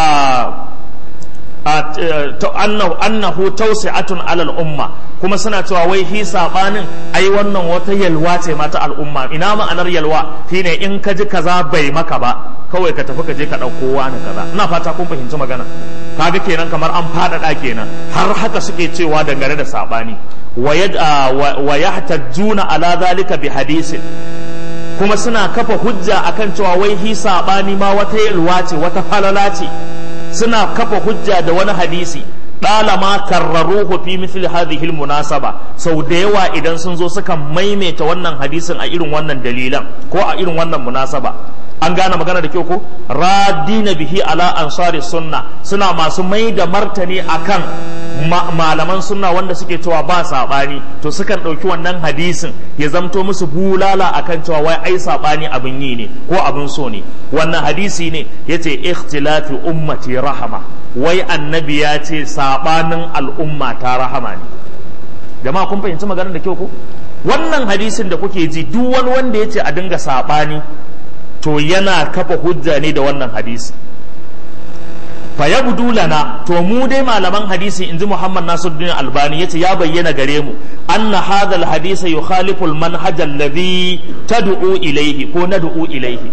annahu annahu tawsi'atun alal umma kuma suna cewa wai hi sabanin ai wannan wata yalwa ce mata al'umma ina ma'anar yalwa shine in ka ji kaza bai maka ba kawai ka tafi ka je ka dauko wani kaza ina fata kun fahimci magana kaga kenan kamar an fadada kenan har haka suke cewa dangane da sabani wa yahtajjuna ala zalika bi hadisin kuma suna kafa hujja akan cewa wai hi sabani ma wata yalwa ce wata falala ce suna kafa hujja da wani hadisi ɗalama karraruhu fi mithli hadhihi almunasaba sau da yawa idan sun zo suka maimaita wannan hadisin a irin wannan dalilan ko a irin wannan munasaba an gane magana da kyau ko radina bihi ala ansari sunna suna masu mai da martani akan malaman sunna wanda suke cewa ba sabani to sukan ɗauki wannan hadisin ya zamto musu bulala akan cewa wai ai sabani abin yi ne ko abin so ne wannan hadisi ne yace ikhtilafi ummati rahama wai annabi ya ce sabanin al'umma ta rahama ne jama'a kun fahimci maganar da kyau ko wannan hadisin da kuke ji duk wani wanda ya ce a dinga sabani to yana kafa hujja ne da wannan hadisi fa yabdu lana to mu dai malaman hadisi inji Muhammad Nasiruddin Albani yace ya bayyana gare mu anna hadha alhadisa yukhalifu almanhaj alladhi tad'u ilayhi ko nad'u ilayhi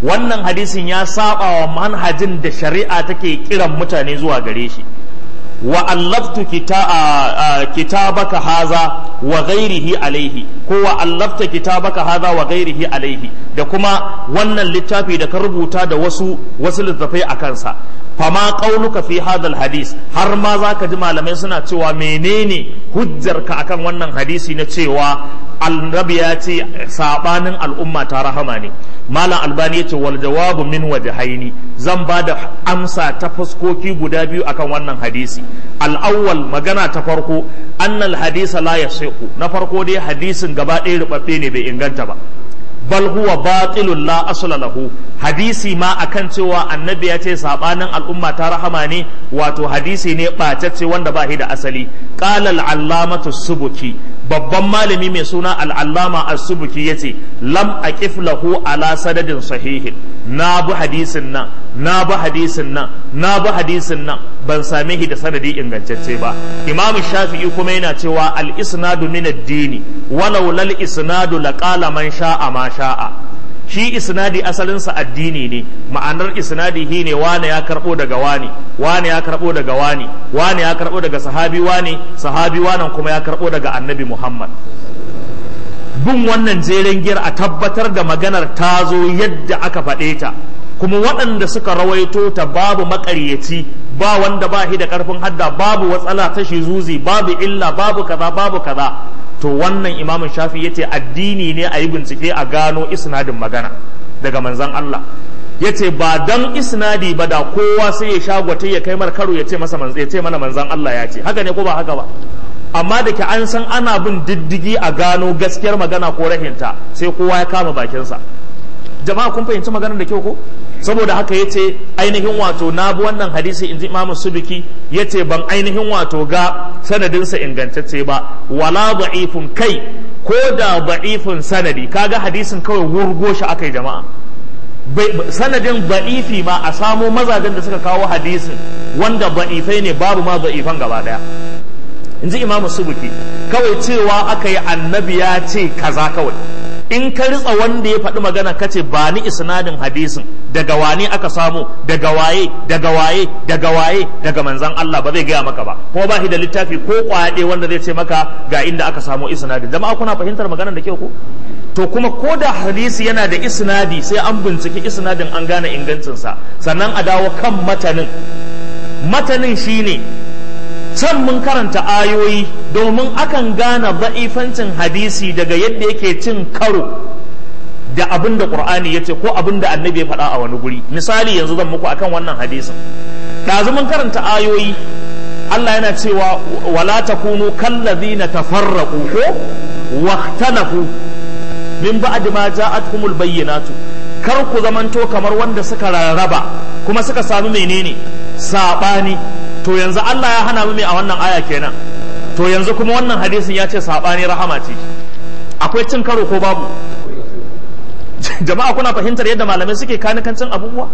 wannan hadisin ya saba wa manhajin da shari'a take kiran mutane zuwa gare shi wa allaftu kitabaka haza wa ghairihi alaihi ko wa allafta kitabaka haza wa ghairihi alaihi da kuma wannan littafi da ka rubuta da wasu wasu littafai a kansa fama qauluka fi hadal hadis har ma zaka ji malamai suna cewa menene hujjarka akan wannan hadisi na cewa annabi ya ce sabanin al'umma ta rahama ne malam albani ya ce wal jawabu min wajhaini zan ba da amsa ta fuskoki guda biyu akan wannan hadisi al'awwal magana ta farko annal hadisa la yasihu na farko dai hadisin gaba ɗaya rubabbe ne bai inganta ba bal huwa batilun la asla lahu hadisi ma akan cewa annabi ya ce sabanin al'umma ta rahama ne wato hadisi ne ɓatacce wanda ba shi da asali qala al-allamatu subuki babban malami mai suna al-allama as-subuki yace lam aqif lahu ala sadadin sahihin na bi hadisin nan na bi hadisin nan na bi hadisin nan ban same shi da sanadi ingantacce ba imamu shafi'i kuma yana cewa al-isnadu min ad-dini walau lal isnadu laqala man sha'a ma sha'a shi isnadi asalinsa addini ne ma'anar isnadi shi ne wane ya karbo daga wani wane ya karbo daga wani wane ya karbo daga sahabi wani sahabi wanan kuma ya karbo daga annabi muhammad bin wannan jeren giyar a tabbatar da maganar ta zo yadda aka faɗe ta kuma waɗanda suka rawaito ta babu maƙaryaci ba wanda ba shi da ƙarfin hadda babu watsala ta shi zuzi babu illa babu kaza babu kaza to wannan imamun shafi ya ce addini ne a yi bincike a gano isnadin magana daga manzan Allah ya ce ba don isnadi ba da kowa sai ya shagwata ya kai karo ya ce masa ya ce mana manzan Allah ya ce haka ne ko ba haka ba amma da ke an san ana bin diddigi a gano gaskiyar magana ko rahinta sai kowa ya kama bakinsa jama'a kun fahimci maganar da kyau ko saboda haka ya ce ainihin wato na bi wannan hadisi in ji imamu subiki ya ce ban ainihin wato ga sanadinsa ingantacce ba wala da'ifun kai ko da da'ifun sanadi kaga hadisin kawai wurgo shi akai jama'a sanadin da'ifi ma a samo mazajen da suka kawo hadisin wanda da'ifai ne babu ma da'ifan gaba daya in ji imamu subiki kawai cewa aka yi annabi ya ce kaza kawai in ka ritsa wanda ya faɗi magana kace ba ni isnadin hadisin daga wani aka samu daga waye daga waye daga waye daga manzan Allah ba zai gaya maka ba kuma ba shi da littafi ko kwaɗe wanda zai ce maka ga inda aka samu isnadin jama'a kuna fahimtar maganar da kyau ko to kuma ko da hadisi yana da isnadi sai an binciki isnadin an gane ingancinsa sannan a dawo kan matanin matanin shine can mun karanta ayoyi domin akan gane ba'ifancin hadisi daga yadda yake cin karo da abin da qur'ani ya ce ko abin da annabi ya faɗa a wani guri misali yanzu zan muku akan wannan hadisin ɗazu mun karanta ayoyi Allah yana cewa wala takunu kallazina tafarraqu ko wahtalafu min ba'di ma ja'atkumul bayyinatu kar ku zamanto kamar wanda suka rarraba kuma suka sami menene sabani to yanzu Allah ya hana mu a wannan aya kenan to yanzu kuma wannan hadisin ya ce sabani rahama ce akwai cin karo ko babu jama'a kuna fahimtar yadda malamai suke kanikancin abubuwa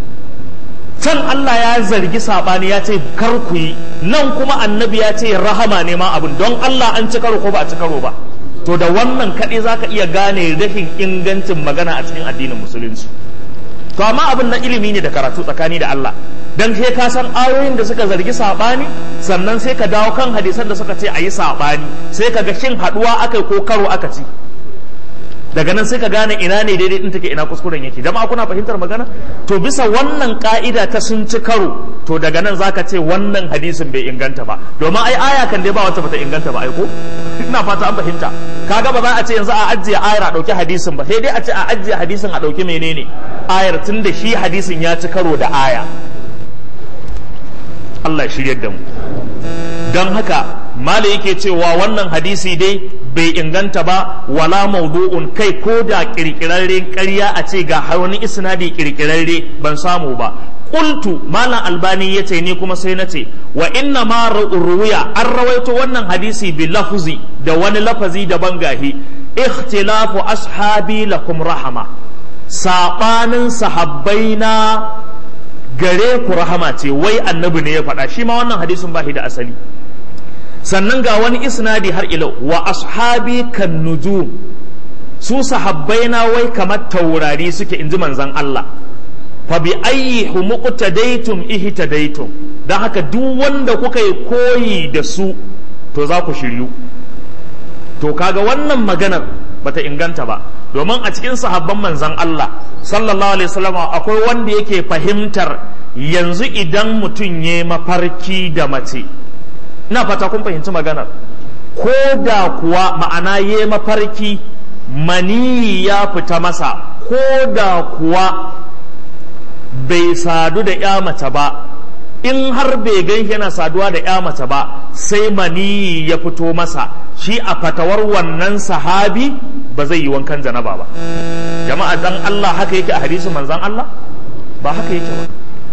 can Allah ya zargi sabani ya ce kar ku yi nan kuma annabi ya ce rahama ne ma abin don Allah an ci karo ko ba a ci karo ba to da wannan kaɗai za ka iya gane rashin ingancin magana a cikin addinin musulunci to amma abin na ilimi ne da karatu tsakani da Allah dan sai ka san ayoyin da suka zargi sabani sannan sai ka dawo kan hadisan da suka ce a yi sabani sai ka ga shin haduwa akai ko karo aka ci daga nan sai ka gane ina ne daidai din take ina kuskuren yake dama kuna fahimtar magana to bisa wannan ka'ida ta sun ci karo to daga nan zaka ce wannan hadisin bai inganta ba domin ai aya kan dai ba wata bata inganta ba ai ko ina fata an fahimta kaga ba za a ce yanzu a ajiye ayar a dauki hadisin ba sai dai a ce a ajiye hadisin a dauki menene ayar tun da shi hadisin ya ci karo da aya Allah shiryar da mu don haka mala yake cewa wannan hadisi dai bai inganta ba wala maudu'un kai ko da kirkirarren ƙarya a ce ga wani isnadi kirkirarre ban samu ba qultu malam albani yace ni kuma sai nace wa inna ma ruwiya an rawaito wannan hadisi bi lafzi da wani lafazi daban gahi ikhtilafu ashabi lakum rahama sabanin sahabbaina gare ku rahama ce wai annabi ne ya faɗa shi ma wannan hadisin ba shi da asali sannan ga wani isnadi har ilau wa ashabi kan nujum su sahabbai na wai kamar taurari suke inji manzon Allah fa bi ayyi humuqtadaytum ihtadaytum dan haka duk wanda kuka yi koyi da su to za ku shiryu to kaga wannan maganar bata inganta ba domin a cikin sahabban manzon Allah sallallahu alaihi wasallam akwai wanda yake fahimtar yanzu idan mutum ya mafarki da mace ina fata kun fahimci maganar ko da kuwa ma'ana ya mafarki mani ya fita masa ko da kuwa bai sadu da ya mace ba in har bai gan yana saduwa da ya mace ba sai mani ya fito masa shi a fatawar wannan sahabi ba zai yi wankan janaba ba jama'a dan Allah haka yake a hadisin manzon Allah ba haka yake ba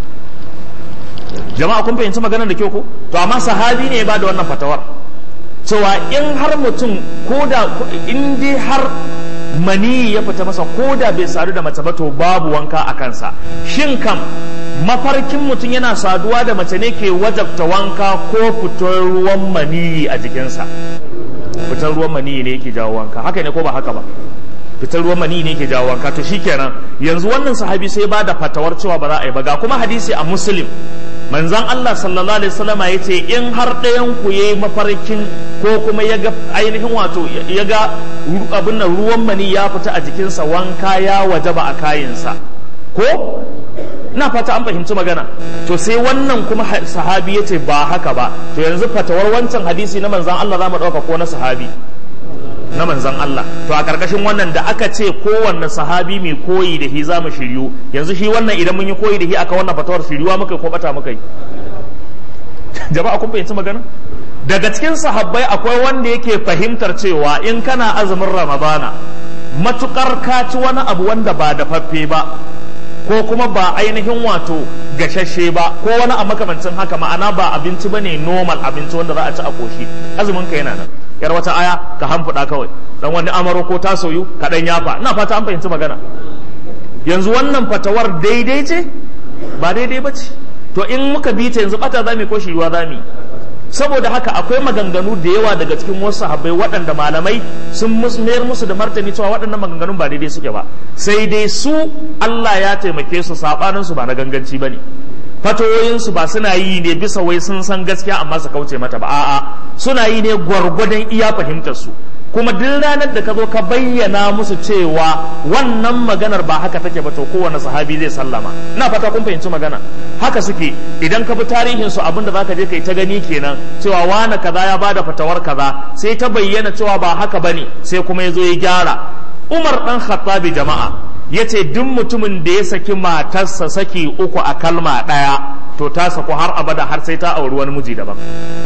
jama'a kun fahimci maganar da kyau ko to amma sahabi ne ba da wannan fatawar cewa in har mutum ko da in dai har mani ya fita masa ko da bai sadu da mace ba to babu wanka a kansa shin kam mafarkin mutum yana saduwa da mace ne ke wajabta wanka ko fitar ruwan maniyi a jikinsa fitar ruwan maniyi ne yake jawo wanka haka ne ko ba haka ba fitar ruwan maniyi ne yake jawo wanka to shikenan yanzu wannan sahabi sai ba da fatawar cewa ba za a yi ba ga kuma hadisi a muslim manzan Allah sallallahu alaihi wasallama ya ce in har ɗayan ku ya yi mafarkin ko kuma ya ga ainihin wato ya ga abin nan ruwan mani ya fita a jikinsa wanka ya wajaba a kayinsa ko ina fata an fahimci magana to sai wannan kuma sahabi ya ce ba haka ba to yanzu fatawar wancan hadisi na manzan Allah za mu ɗauka ko na sahabi na manzan Allah to a karkashin wannan da aka ce kowanne sahabi mai koyi da shi za mu shiryu yanzu shi wannan idan mun yi koyi da shi aka wannan fatawar shiryuwa muka ko bata muka yi jama'a kun fahimci magana daga cikin sahabbai akwai wanda yake fahimtar cewa in kana azumin ramadana matukar ka ci wani abu wanda ba dafaffe ba ko kuma ba ainihin wato gashashe ba ko wani a makamancin haka ma'ana ba abinci bane normal abinci wanda za a ci a koshi azumin ka yana nan yar wata aya ka hamfuda kawai dan wani amaro ko ta soyu ka dan yafa ina fata an fahimci magana yanzu wannan fatawar daidai ce ba daidai ba ce to in muka bi ta yanzu bata zami ko shiruwa zami saboda haka akwai maganganu da yawa daga cikin wasu sahabbai waɗanda malamai sun mayar musu da martani cewa waɗannan maganganun ba daidai suke ba sai dai su Allah ya taimake su sabanin su ba na ganganci bane fatoyinsu ba suna yi ne bisa wai sun san gaskiya amma su kauce mata ba a'a suna yi ne gwargwadon iya fahimtar su kuma duk ranar da ka zo ka bayyana musu cewa wannan maganar ba haka take ba to kowane sahabi zai sallama ina fata kun fahimci magana haka suke idan ka bi tarihin su abinda zaka je kai ta gani kenan cewa wani kaza ya bada fatawar kaza sai ta bayyana cewa ba haka bane sai kuma ya zo ya gyara Umar dan Khattabi jama'a yace duk mutumin da ya saki matarsa saki uku a kalma ɗaya to ta saku har abada har sai ta auri wani miji daban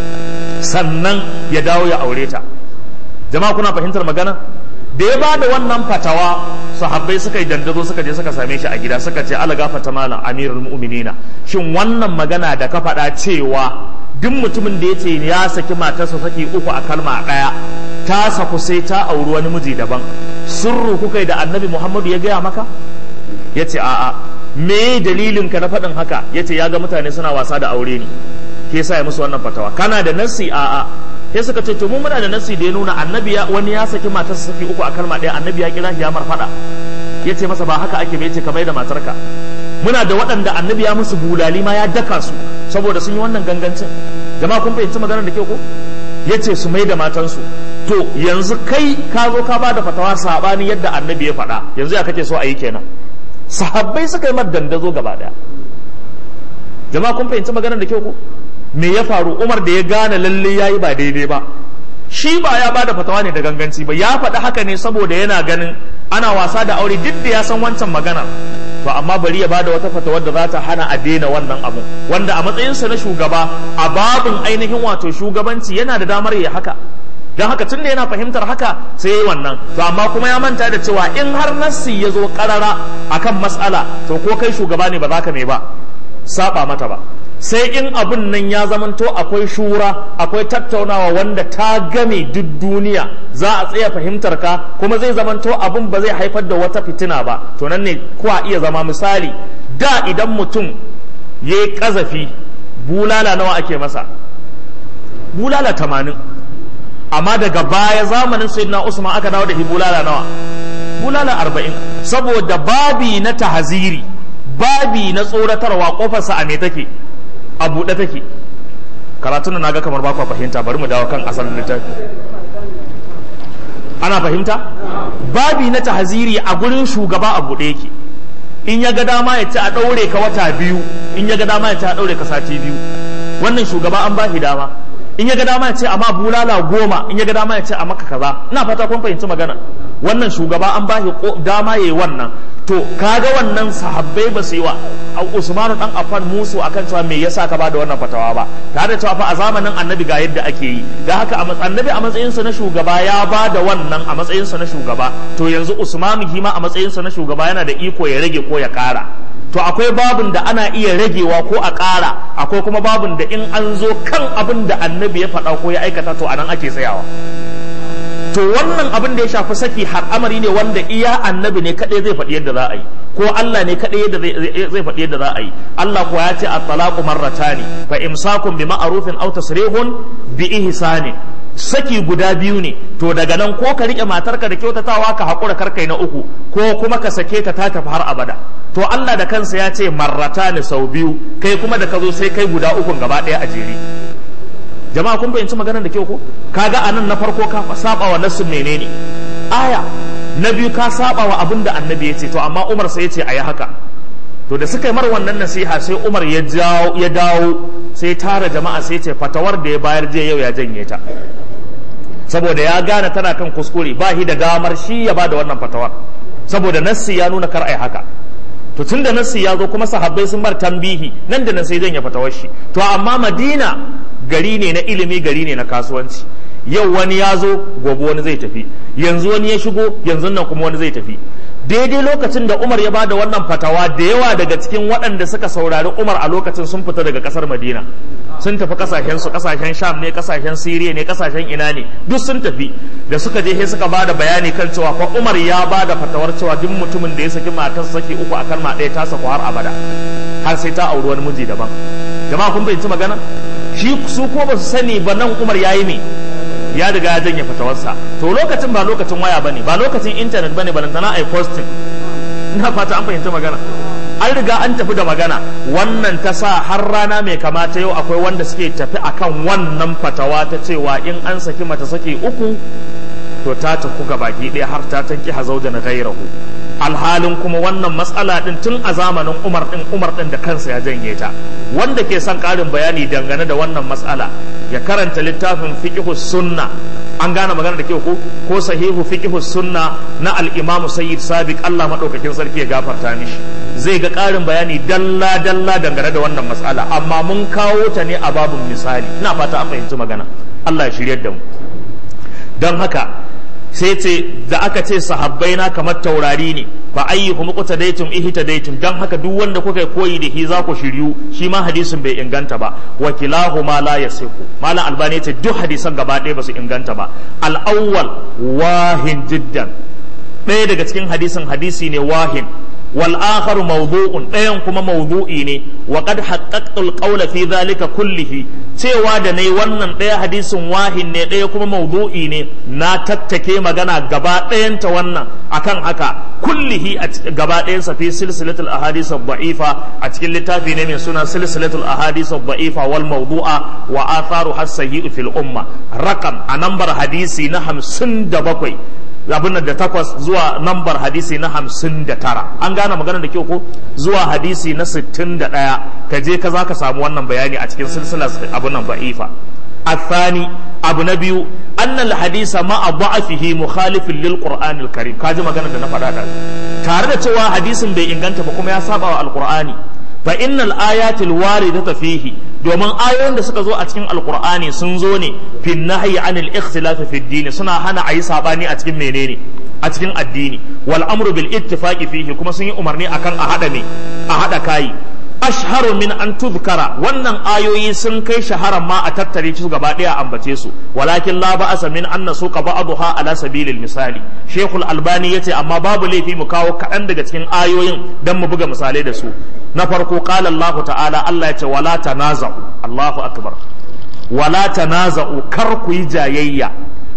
sannan ya dawo ya aure ta jama'a kuna fahimtar magana da ya ba da wannan fatawa sahabbai suka yi dandazo suka je suka same shi a gida suka ce ala gafata malam amirul mu'minina shin wannan magana da ka faɗa cewa duk mutumin da ya ce ya saki matarsa saki uku a kalma ɗaya ta saku sai ta auri wani miji daban sirru kuka da annabi muhammadu ya gaya maka ya ce a'a me dalilin ka na faɗin haka ya ce ya ga mutane suna wasa da aure ne ke sa ya musu wannan fatawa kana da nassi a'a sai suka ce to mu muna da nassi da ya nuna annabi ya wani ya saki matarsa saki uku a kalma ɗaya annabi ya kira shi ya marfaɗa ya ce masa ba haka ake bai ce ka bai da matarka muna da waɗanda annabi ya musu bulali ma ya daka su saboda sun yi wannan gangancin jama'a kun fahimci maganar da ke ko ya ce su mai da matansu to yanzu kai ka zo ka ba da fatawa sabani yadda annabi ya faɗa yanzu ya kake so a yi kenan sahabbai suka yi mar dandazo gaba daya jama'a kun fahimci maganar da kyau ko me ya faru umar da ya gane lalle ya yi ba daidai ba shi ba ya ba da fatawa ne da ganganci ba ya faɗi haka ne saboda yana ganin ana wasa da aure duk da ya san wancan maganar to amma bari ya bada wata fatawar da za ta hana a daina wannan abu wanda a matsayinsa na shugaba a babin ainihin wato shugabanci yana da damar ya haka don haka tun da yana fahimtar haka sai ya yi wannan to amma kuma ya manta da cewa in har nassi ya zo karara akan matsala to ko kai shugaba ne ba za ka mai ba saba mata ba sai in abun nan ya zamanto akwai shura akwai tattaunawa wanda ta game duk duniya za a tsaya fahimtar ka kuma zai zamanto abun ba zai haifar da wata fitina ba to nan ne kuwa iya zama misali da idan mutum ya yi kazafi bulala nawa ake masa bulala tamanin amma daga baya zamanin sayyidina usman aka dawo da bulala nawa bulala arba'in saboda babi na tahaziri babi na tsoratarwa kofarsa a me take a buɗe take karatun na ga kamar ba fahimta bari mu dawo kan asalin littafi ana fahimta babi na tahaziri a gurin shugaba a buɗe yake in ya ga dama ya ci a ɗaure ka wata biyu in ya ga dama ya ci a ɗaure ka sati biyu wannan shugaba an ba shi dama in ya ga dama ya ce amma bulala goma in ya ga dama ya ce a maka kaza ina fata kun fahimci magana wannan shugaba an ba shi dama yayi wannan to kaga wannan sahabbai ba su yi wa Usmanu dan Affan musu akan cewa me yasa ka ba da wannan fatawa ba tare da cewa fa a zamanin Annabi ga yadda ake yi da haka Annabi a matsayin sa na shugaba ya ba da wannan a matsayin sa na shugaba to yanzu Usmanu hima a matsayin sa na shugaba yana da iko ya rage ko ya kara to akwai babin da ana iya ragewa ko a ƙara akwai kuma babin da in an zo kan abin da annabi ya faɗa ko ya aikata to anan ake tsayawa to wannan abin da ya shafi saki har amari ne wanda iya annabi ne kaɗai zai faɗi yadda za a yi ko Allah ne kaɗai yadda zai faɗi yadda za a yi Allah kuwa ya ce at-talaqu marratani fa imsakun bi ma'rufin aw tasrihun bi ihsani saki guda biyu ne to daga nan ko ka rike matarka da kyautatawa ka haƙura karkai na uku ko kuma ka sake ta ta tafi har abada to Allah da kansa ya ce marrata ne sau biyu kai kuma da ka zo sai kai guda ukun gaba ɗaya a jere jama'a kun fahimci maganar da kyau ko kaga anan na farko ka saba wa nassun menene aya na biyu ka saba wa abin da annabi ya ce to amma Umar sai ya ce ayi haka to da suka yi mar wannan nasiha sai Umar ya jawo ya dawo sai tara jama'a sai ce fatawar da ya bayar je yau ya janye ta saboda ya gane tana kan kuskure ba shi da damar shi ya ba da wannan fatawar saboda nassi ya nuna kar ai haka to tun da nassi ya zo kuma sahabbai sun bar tambihi nan da nan sai janye fatawar shi to amma madina gari ne na ilimi gari ne na kasuwanci yau wani ya zo gobe wani zai tafi yanzu wani ya shigo yanzu nan kuma wani zai tafi daidai lokacin da Umar ya bada wannan fatawa da yawa daga cikin waɗanda suka saurari Umar a lokacin sun fita daga ƙasar Madina sun tafi kasashen su kasashen Sham ne kasashen Siriya ne kasashen ina ne duk sun tafi da suka je sai suka bada bayani kan cewa fa Umar ya bada fatawar cewa duk mutumin da ya saki matarsa saki uku a kalma ɗaya ta saku har abada har sai ta auri wani miji daban jama'a kun fahimci magana shi su ko ba su sani ba nan Umar yayi ne ya riga ya janye fatawarsa to lokacin ba lokacin waya bane ba lokacin internet bane balantana ai posting ina fata an fahimta magana an riga an tafi da magana wannan ta sa har rana mai kamata yau akwai wanda suke tafi akan wannan fatawa ta cewa in an saki mata saki uku to ta tafi ga baki ɗaya har ta tanki hazauja na gairahu alhalin kuma wannan matsala din tun a zamanin umar din umar din da kansa ya janye ta wanda ke son ƙarin bayani dangane da wannan matsala ya karanta littafin fiqhus sunna an gane magana da kyau ko ko sahihu fiqhus sunna na al-imam sayyid sabiq Allah madaukakin sarki ya gafarta mishi zai ga ƙarin bayani dalla dalla dangane da wannan matsala amma mun kawo ta ne a babun misali ina fata an fahimci magana Allah ya shiryar da mu don haka sai ce da aka ce sahabbai na kamar taurari ne fa ayyuhum qutadaytum ihtadaytum dan haka duk wanda kuka koyi da shi za ku shiryu shi ma hadisin bai inganta ba wa kilahuma la yasihu malam albani ce duk hadisan gaba ɗaya ba su inganta ba al awwal wahin jiddan ɗaya daga cikin hadisin hadisi ne wahin wal akharu mawdu'un ɗayan kuma mawdu'i ne wa qad haqqaqtu al qawla fi dhalika kullihi cewa da nayi wannan ɗaya hadisin wahin ne ɗaya kuma mawdu'i ne na tattake magana gaba ɗayanta wannan akan haka kullihi a gaba ɗayansa fi silsilatul ahadith ad-da'ifa a cikin littafi ne mai suna silsilatul ahadith ad-da'ifa wal mawdu'a wa atharu hasahi fil umma raqam a nambar hadisi na 57 abin da takwas zuwa nambar hadisi na hamsin da tara an gane magana da kyau ko zuwa hadisi na sittin da ɗaya ka je ka za ka samu wannan bayani a cikin silsilar abin nan ba'ifa الثاني abu na biyu annal hadisa ma a ba'afihi mukhalifin lil qur'anil karim kaji magana da na faɗa da tare da cewa hadisin bai inganta ba kuma ya saba wa alqur'ani fa innal ayatil waridata fihi domin ayoyin da suka zo a cikin alqur'ani sun zo ne fin nahyi anil ikhtilaf fi din suna hana ayi sabani a cikin menene a cikin addini wal amru bil ittifaqi fihi kuma sun yi umarni akan a hada ne a hada kai ashharu min an tuzkara wannan ayoyi sun kai shaharan ma a tattare su gaba daya ambace su walakin la ba'asa min an nasuqa ba'daha ala sabilil misali shaykhul albani yace amma babu laifi mu kawo kaɗan daga cikin ayoyin dan mu buga misalai da su na farko qala Allah ta'ala Allah yace wala tanaza'u Allahu akbar wala tanaza'u kar ku yi jayayya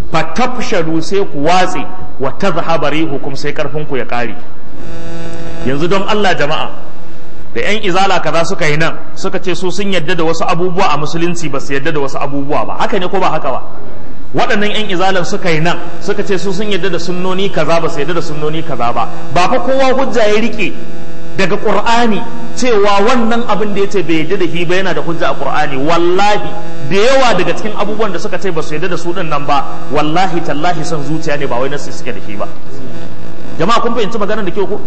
fatafshalu sai ku watse wa tadhhaba rihukum sai karfin ku ya kare yanzu don Allah jama'a da yan izala kaza suka yi nan suka ce su sun yadda da wasu abubuwa a musulunci ba su yadda da wasu abubuwa ba haka ne ko ba haka ba waɗannan yan izalan suka yi nan suka ce su sun yadda da sunnoni kaza ba su yadda da sunnoni kaza ba ba fa kowa hujja ya rike daga qur'ani cewa wannan abin da yace bai yadda da shi ba yana da hujja a qur'ani wallahi da yawa daga cikin abubuwan da suka ce ba su yadda da su din nan ba wallahi tallahi son zuciya ne ba wai nasu suke da shi ba jama'a kun fahimci maganar da kyau ko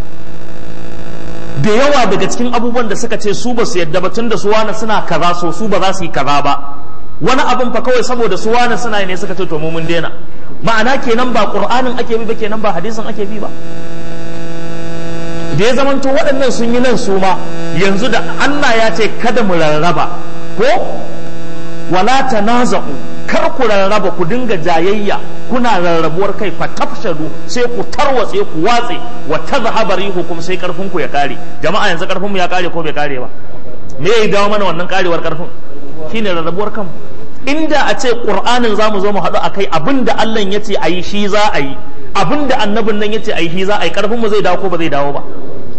da yawa daga cikin abubuwan da suka ce su ba su yadda ba tun da su wani suna kaza so su ba za su yi kaza ba wani abin fa kawai saboda su wani suna ne suka ce to mu mun daina ma'ana kenan ba qur'anin ake bi ba kenan ba hadisin ake bi ba da ya zamanto waɗannan sun yi nan su ma yanzu da Allah ya ce kada mu rarraba ko wala tanaza'u kar ku rarraba ku dinga jayayya kuna rarrabuwar kai fa tafshadu sai ku tarwatse ku watse wa tadhhabu rihukum sai karfin ku ya kare jama'a yanzu karfin mu ya kare ko bai kare ba me ya dawo mana wannan karewar karfin shine rarrabuwar kanmu inda a ce qur'anin zamu zo mu haɗu akai abinda Allah ya ce ayi shi za a yi abinda annabin nan ya ce ayi shi za a yi karfin mu zai dawo ko ba zai dawo ba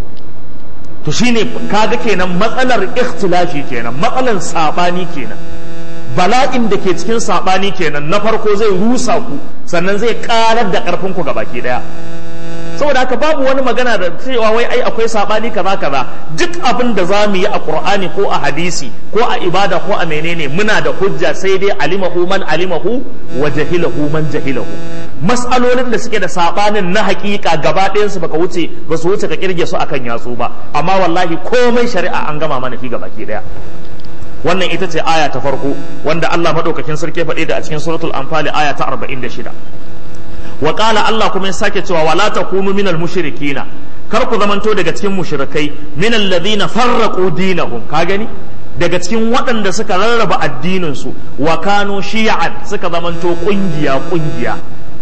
to shine kaga kenan matsalar ikhtilafi kenan matsalar sabani kenan bala'in da ke cikin saɓani kenan na farko zai rusa ku sannan zai karar da ƙarfin ku baki ɗaya saboda haka babu wani magana da cewa wai ai akwai saɓani kaza kaza duk abin da za mu yi a ƙur'ani ko a hadisi ko a ibada ko a menene muna da hujja sai dai alimahu man alimahu wa jahilahu man jahilahu mas'alolin da suke da saɓanin na haƙiƙa gaba ɗayansu baka wuce ba su wuce ka kirge su akan yatsu ba amma wallahi komai shari'a an gama mana fi baki ɗaya wannan ita ce aya ta farko wanda Allah madaukakin sarki faɗe da a cikin suratul anfal aya ta 46 wa qala Allah kuma ya sake cewa wala takunu minal mushrikina kar ku zamanto daga cikin mushrikai minal ladina farraqu dinahum ka gani daga cikin waɗanda suka rarraba addinin su wa kanu shi'an suka zamanto kungiya kungiya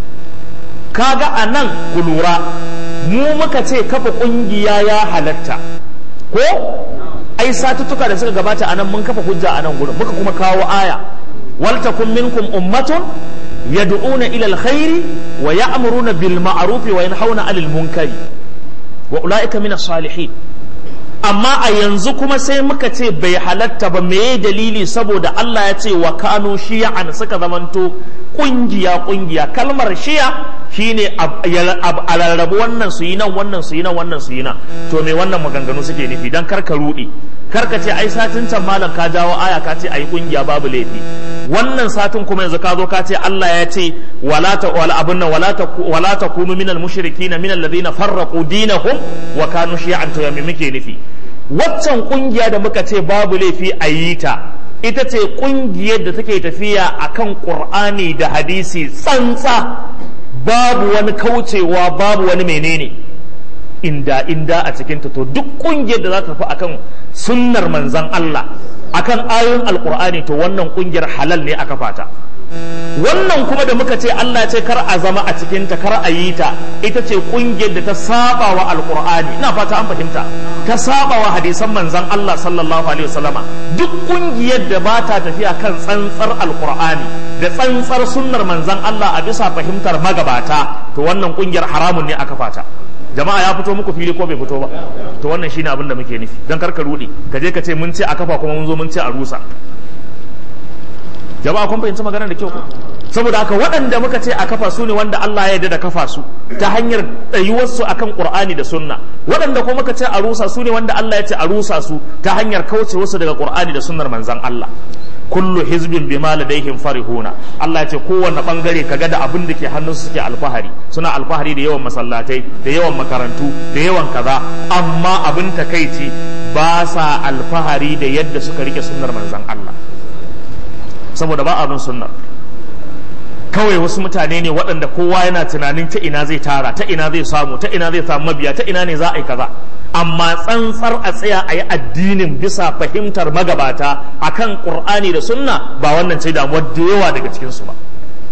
kaga anan ku lura mu muka ce kafa kungiya ya halatta ko ai satuttuka da suka gabata a nan mun kafa hujja a nan gurin muka kuma kawo aya wal takum minkum ummatun yad'una ila alkhairi wa ya'muruna bil ma'ruf wa yanhauna 'anil munkari wa ulaika min salihin amma a yanzu kuma sai muka ce bai halatta ba meye dalili saboda Allah ya ce wa kanu shi'an suka zamanto kungiya kungiya kalmar shi'a shine a rarrabu wannan su yi nan wannan su yi nan wannan su yi nan to me wannan maganganu suke nufi dan karka rudi karka ce ai satin can malam ka jawo aya ka ce ai kungiya babu laifi wannan satin kuma yanzu ka zo ka ce Allah ya ce wala ta wala abunna wala ta wala takunu minal mushrikin minal ladina farraqu dinahum wa kanu shi'an to ya me muke nufi waccan kungiya da muka ce babu laifi a yi ta ita ce kungiyar da take tafiya akan qur'ani da hadisi tsantsa babu wani kaucewa babu wani menene inda inda a cikinta to duk kungiyar da za ta tafi akan sunnar manzan Allah akan ayoyin alkur'ani to wannan kungiyar halal ne aka fata wannan kuma da muka ce Allah ce kar a zama a cikinta kar a yi ta ita ce kungiyar da ta saba wa alkur'ani ina fata an fahimta ta saba wa hadisan manzan Allah sallallahu alaihi wasallama duk kungiyar da ba ta tafiya kan tsantsar alkur'ani da tsantsar sunnar manzan Allah a bisa fahimtar magabata to wannan kungiyar haramun ne aka fata jama'a ya fito muku fili ko bai fito ba to wannan shine abin da muke nufi dan karka rudi ka je ka ce mun ce a kafa kuma mun zo mun ce a rusa jama'a kun fahimci maganar da kyau ko saboda haka waɗanda muka ce a kafa su ne wanda Allah ya yarda da kafa su ta hanyar tsayuwarsu akan Qur'ani da Sunna waɗanda kuma muka ce a rusa su ne wanda Allah ya ce a rusa su ta hanyar kauce wasu daga Qur'ani da sunnar manzon Allah kullu hizbin bima ladaihim farihuna Allah ya ce kowanne bangare kaga da abin da ke hannunsu suke alfahari suna alfahari da yawan masallatai da yawan makarantu da yawan kaza amma abin takaici ba sa alfahari da yadda suka rike sunnar manzon Allah saboda ba abin sunnar kawai wasu mutane ne waɗanda kowa yana tunanin ta ina zai tara ta ina zai samu ta ina zai samu mabiya ta ina ne za a yi kaza amma tsantsar a tsaya a yi addinin bisa fahimtar magabata akan qur'ani da sunna ba wannan ce damuwar da yawa daga cikinsu ba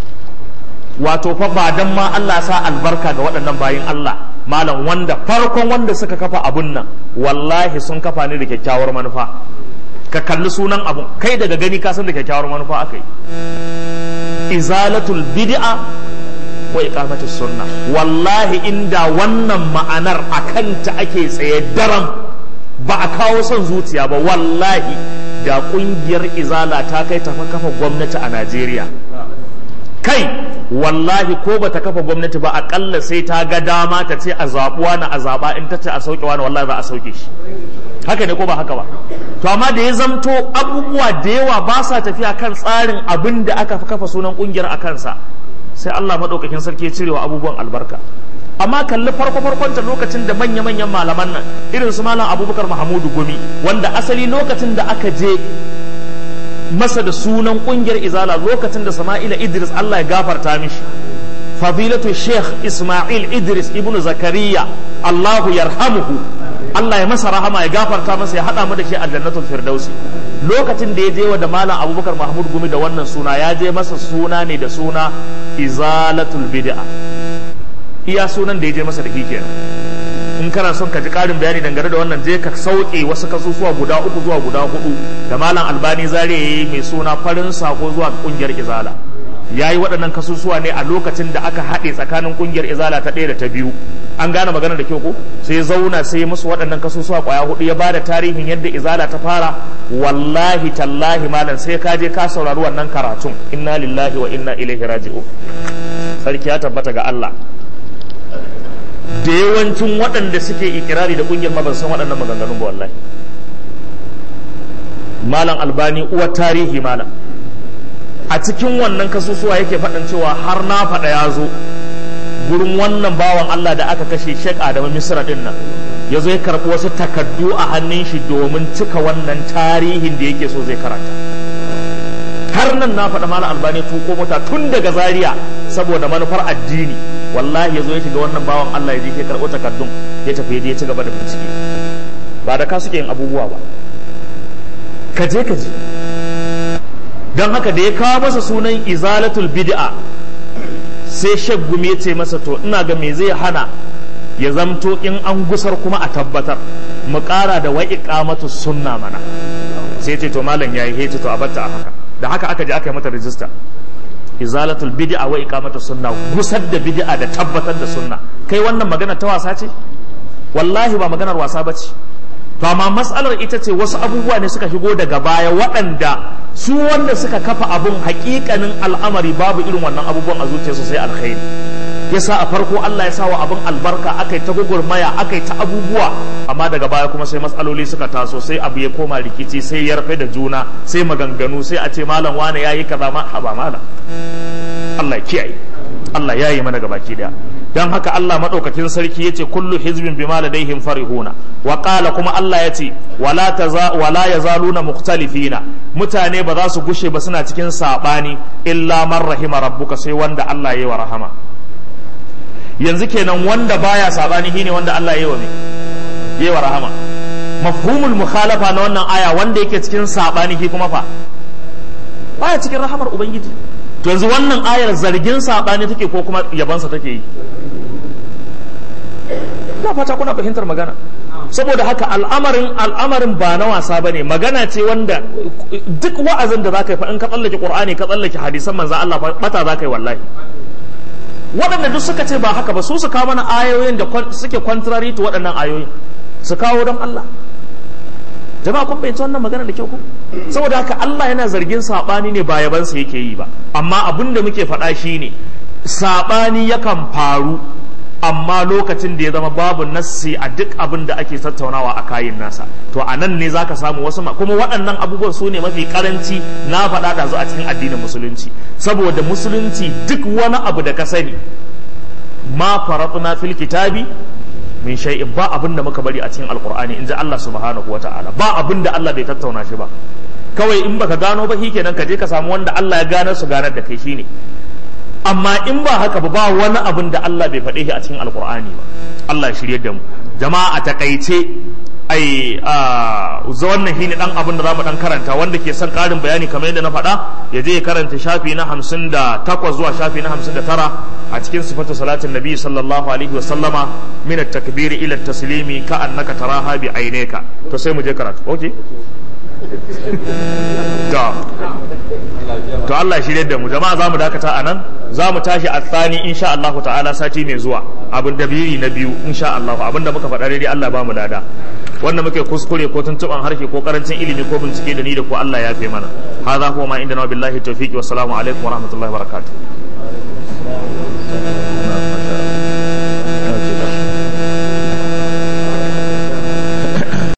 wato fa ba dan ma Allah sa albarka ga waɗannan bayin Allah malam wanda farkon wanda suka kafa abun nan wallahi sun kafa ne da kyakkyawar manufa ka kalli sunan abun kai daga gani ka san da kyakkyawar manufa aka yi izalatul bid'a wa iqamatus sunna wallahi inda wannan ma'anar akanta ake tsaye daram ba a kawo son zuciya ba wallahi da kungiyar izala ta kai ta kafa gwamnati a Najeriya kai wallahi ko ba ta kafa gwamnati ba akalla sai ta ga dama ta ce a zaɓuwa na a zaɓa in ta ce a sauke wani wallahi za a sauke shi haka ne ko ba haka ba to amma da ya zamto abubuwa da yawa ba sa tafiya kan tsarin abin da aka kafa sunan kungiyar a kansa sai Allah maɗaukakin sarki ya cirewa abubuwan albarka amma kalli farko farkonta lokacin da manya manyan malaman nan irin su malam abubakar mahamudu gumi wanda asali lokacin da aka je masa da sunan kungiyar izala lokacin da sama'ila idris Allah ya gafarta mishi fadilatu sheikh ismail idris ibnu zakariya Allahu yarhamuhu Allah ya masa rahama ya gafarta masa ya hada mu da shi a jannatul firdausi lokacin da ya je wa da malam abubakar mahmud gumi da wannan suna ya je masa suna ne da suna izalatul bid'a iya sunan da ya je masa da kenan in kana son ka ji karin bayani dangane da wannan je ka sauke wasu kasusuwa guda uku zuwa guda hudu da malam albani zare yayi mai suna farin sako zuwa kungiyar izala ya yi waɗannan kasusuwa ne a lokacin da aka haɗe tsakanin kungiyar izala ta ɗaya da ta biyu an gane magana da kyau ko sai zauna sai musu waɗannan kasusuwa ƙwaya hudu ya bada tarihin yadda izala ta fara wallahi tallahi malam sai ka je ka saurari wannan karatun inna lillahi wa inna ilaihi raji'un sarki ya tabbata ga Allah da yawancin waɗanda suke ikirari da ƙungiyar ma ban san waɗannan maganganun ba wallahi malam albani uwar tarihi malam a cikin wannan kasusuwa yake faɗin cewa har na faɗa ya zo gurin wannan bawan Allah da aka kashe Sheikh Adamu Misra din nan ya zo ya karɓi wasu takaddu a hannun shi domin cika wannan tarihin da yake so zai karanta har nan na faɗa malam albani tuko mota tun daga zaria saboda manufar addini wallahi ya zo ya shiga wannan bawan Allah ya je ya karɓo takaddun ya tafi ya je ya ci gaba da bincike ba da ka suke yin abubuwa ba ka je ka je don haka da ya kawo masa sunan izalatul bid'a sai shek gumi ya ce masa to ina ga me zai hana ya zamto in an gusar kuma a tabbatar mu ƙara da wa iqamatu sunna mana sai ce to malam yayi he ce to a batta a haka da haka aka je aka yi mata rijista izalatul bid'a wa iqamatu sunna gusar da bid'a da tabbatar da sunna kai wannan magana ta wasa ce wallahi ba maganar wasa bace to amma matsalar ita ce wasu abubuwa ne suka shigo daga baya waɗanda su wanda suka kafa abun hakikanin al'amari babu irin wannan abubuwan a zuciyarsu sai alkhairi yasa a farko Allah ya sawa abin albarka akai ta gugurmaya akai ta abubuwa amma daga baya kuma sai matsaloli suka taso sai abu ya koma rikici sai ya rufe da juna sai maganganu sai a ce malam wane yayi kaza ma haba malam Allah ya kiyaye Allah ya yi mana gabaki daya dan haka Allah madaukakin sarki yace kullu hizbin bima ladaihim farihuna wa qala kuma Allah yace wala taza wala yazaluna mukhtalifina mutane ba za su gushe ba suna cikin sabani illa man rahima rabbuka sai wanda Allah ya yi wa rahama yanzu kenan wanda baya sabani shine wanda Allah ya yi wa me yi wa rahama mafhumul mukhalafa na wannan aya wanda yake cikin sabani shi kuma fa baya cikin rahamar ubangiji to yanzu wannan ayar zargin sabani take ko kuma yabansa take yi ina fata kuna fahimtar magana saboda haka al'amarin al'amarin ba na wasa bane magana ce wanda duk wa'azin da zaka yi fa in ka tsallake qur'ani ka tsallake hadisan manzo Allah bata zaka yi wallahi waɗanda duk suka ce ba haka ba su su kawo mana ayoyin da suke contrary to waɗannan ayoyin su kawo don Allah jama'a kun fahimci wannan magana da kyau ko saboda haka Allah yana zargin sabani ne ba yabansa yake yi ba amma abin da muke faɗa shine sabani yakan faru amma lokacin da ya zama babu nassi a duk abin da ake tattaunawa a kayin nasa to a nan ne zaka samu wasu kuma waɗannan abubuwan su ne mafi karanci na faɗa da a cikin addinin musulunci saboda musulunci duk wani abu da ka sani ma faratna fil kitabi min shay'in ba abin da muka bari a cikin alqur'ani inji Allah subhanahu wata'ala ba abin da Allah bai tattauna shi ba kawai in baka gano ba kenan ka je ka samu wanda Allah ya ganar su ganar da kai shine amma in ba haka ba ba wani abin da Allah bai faɗe shi a cikin alkur'ani ba Allah shirye da mu jama'a a takaice ai a wannan shine dan abin da zamu dan karanta wanda ke son karin bayani kamar yadda na faɗa ya je ya karanta shafi na 58 zuwa shafi na 59 a cikin sifatu salatin nabi sallallahu alaihi wa sallama min at-takbir ila at-taslimi ka annaka taraha bi aynaka to sai mu je karatu okay to to Allah shirye da mu jama'a zamu dakata a nan za mu tashi a tsani insha Allah ta'ala sati mai zuwa abin da biri na biyu insha Allah abin da muka faɗa daidai Allah ba mu lada wanda muke kuskure ko tuntuban harshe ko karancin ilimi ko bincike da ni da ko Allah ya fi mana hadha huwa ma inda na billahi tawfiqi wassalamu alaikum wa rahmatullahi wa barakatuh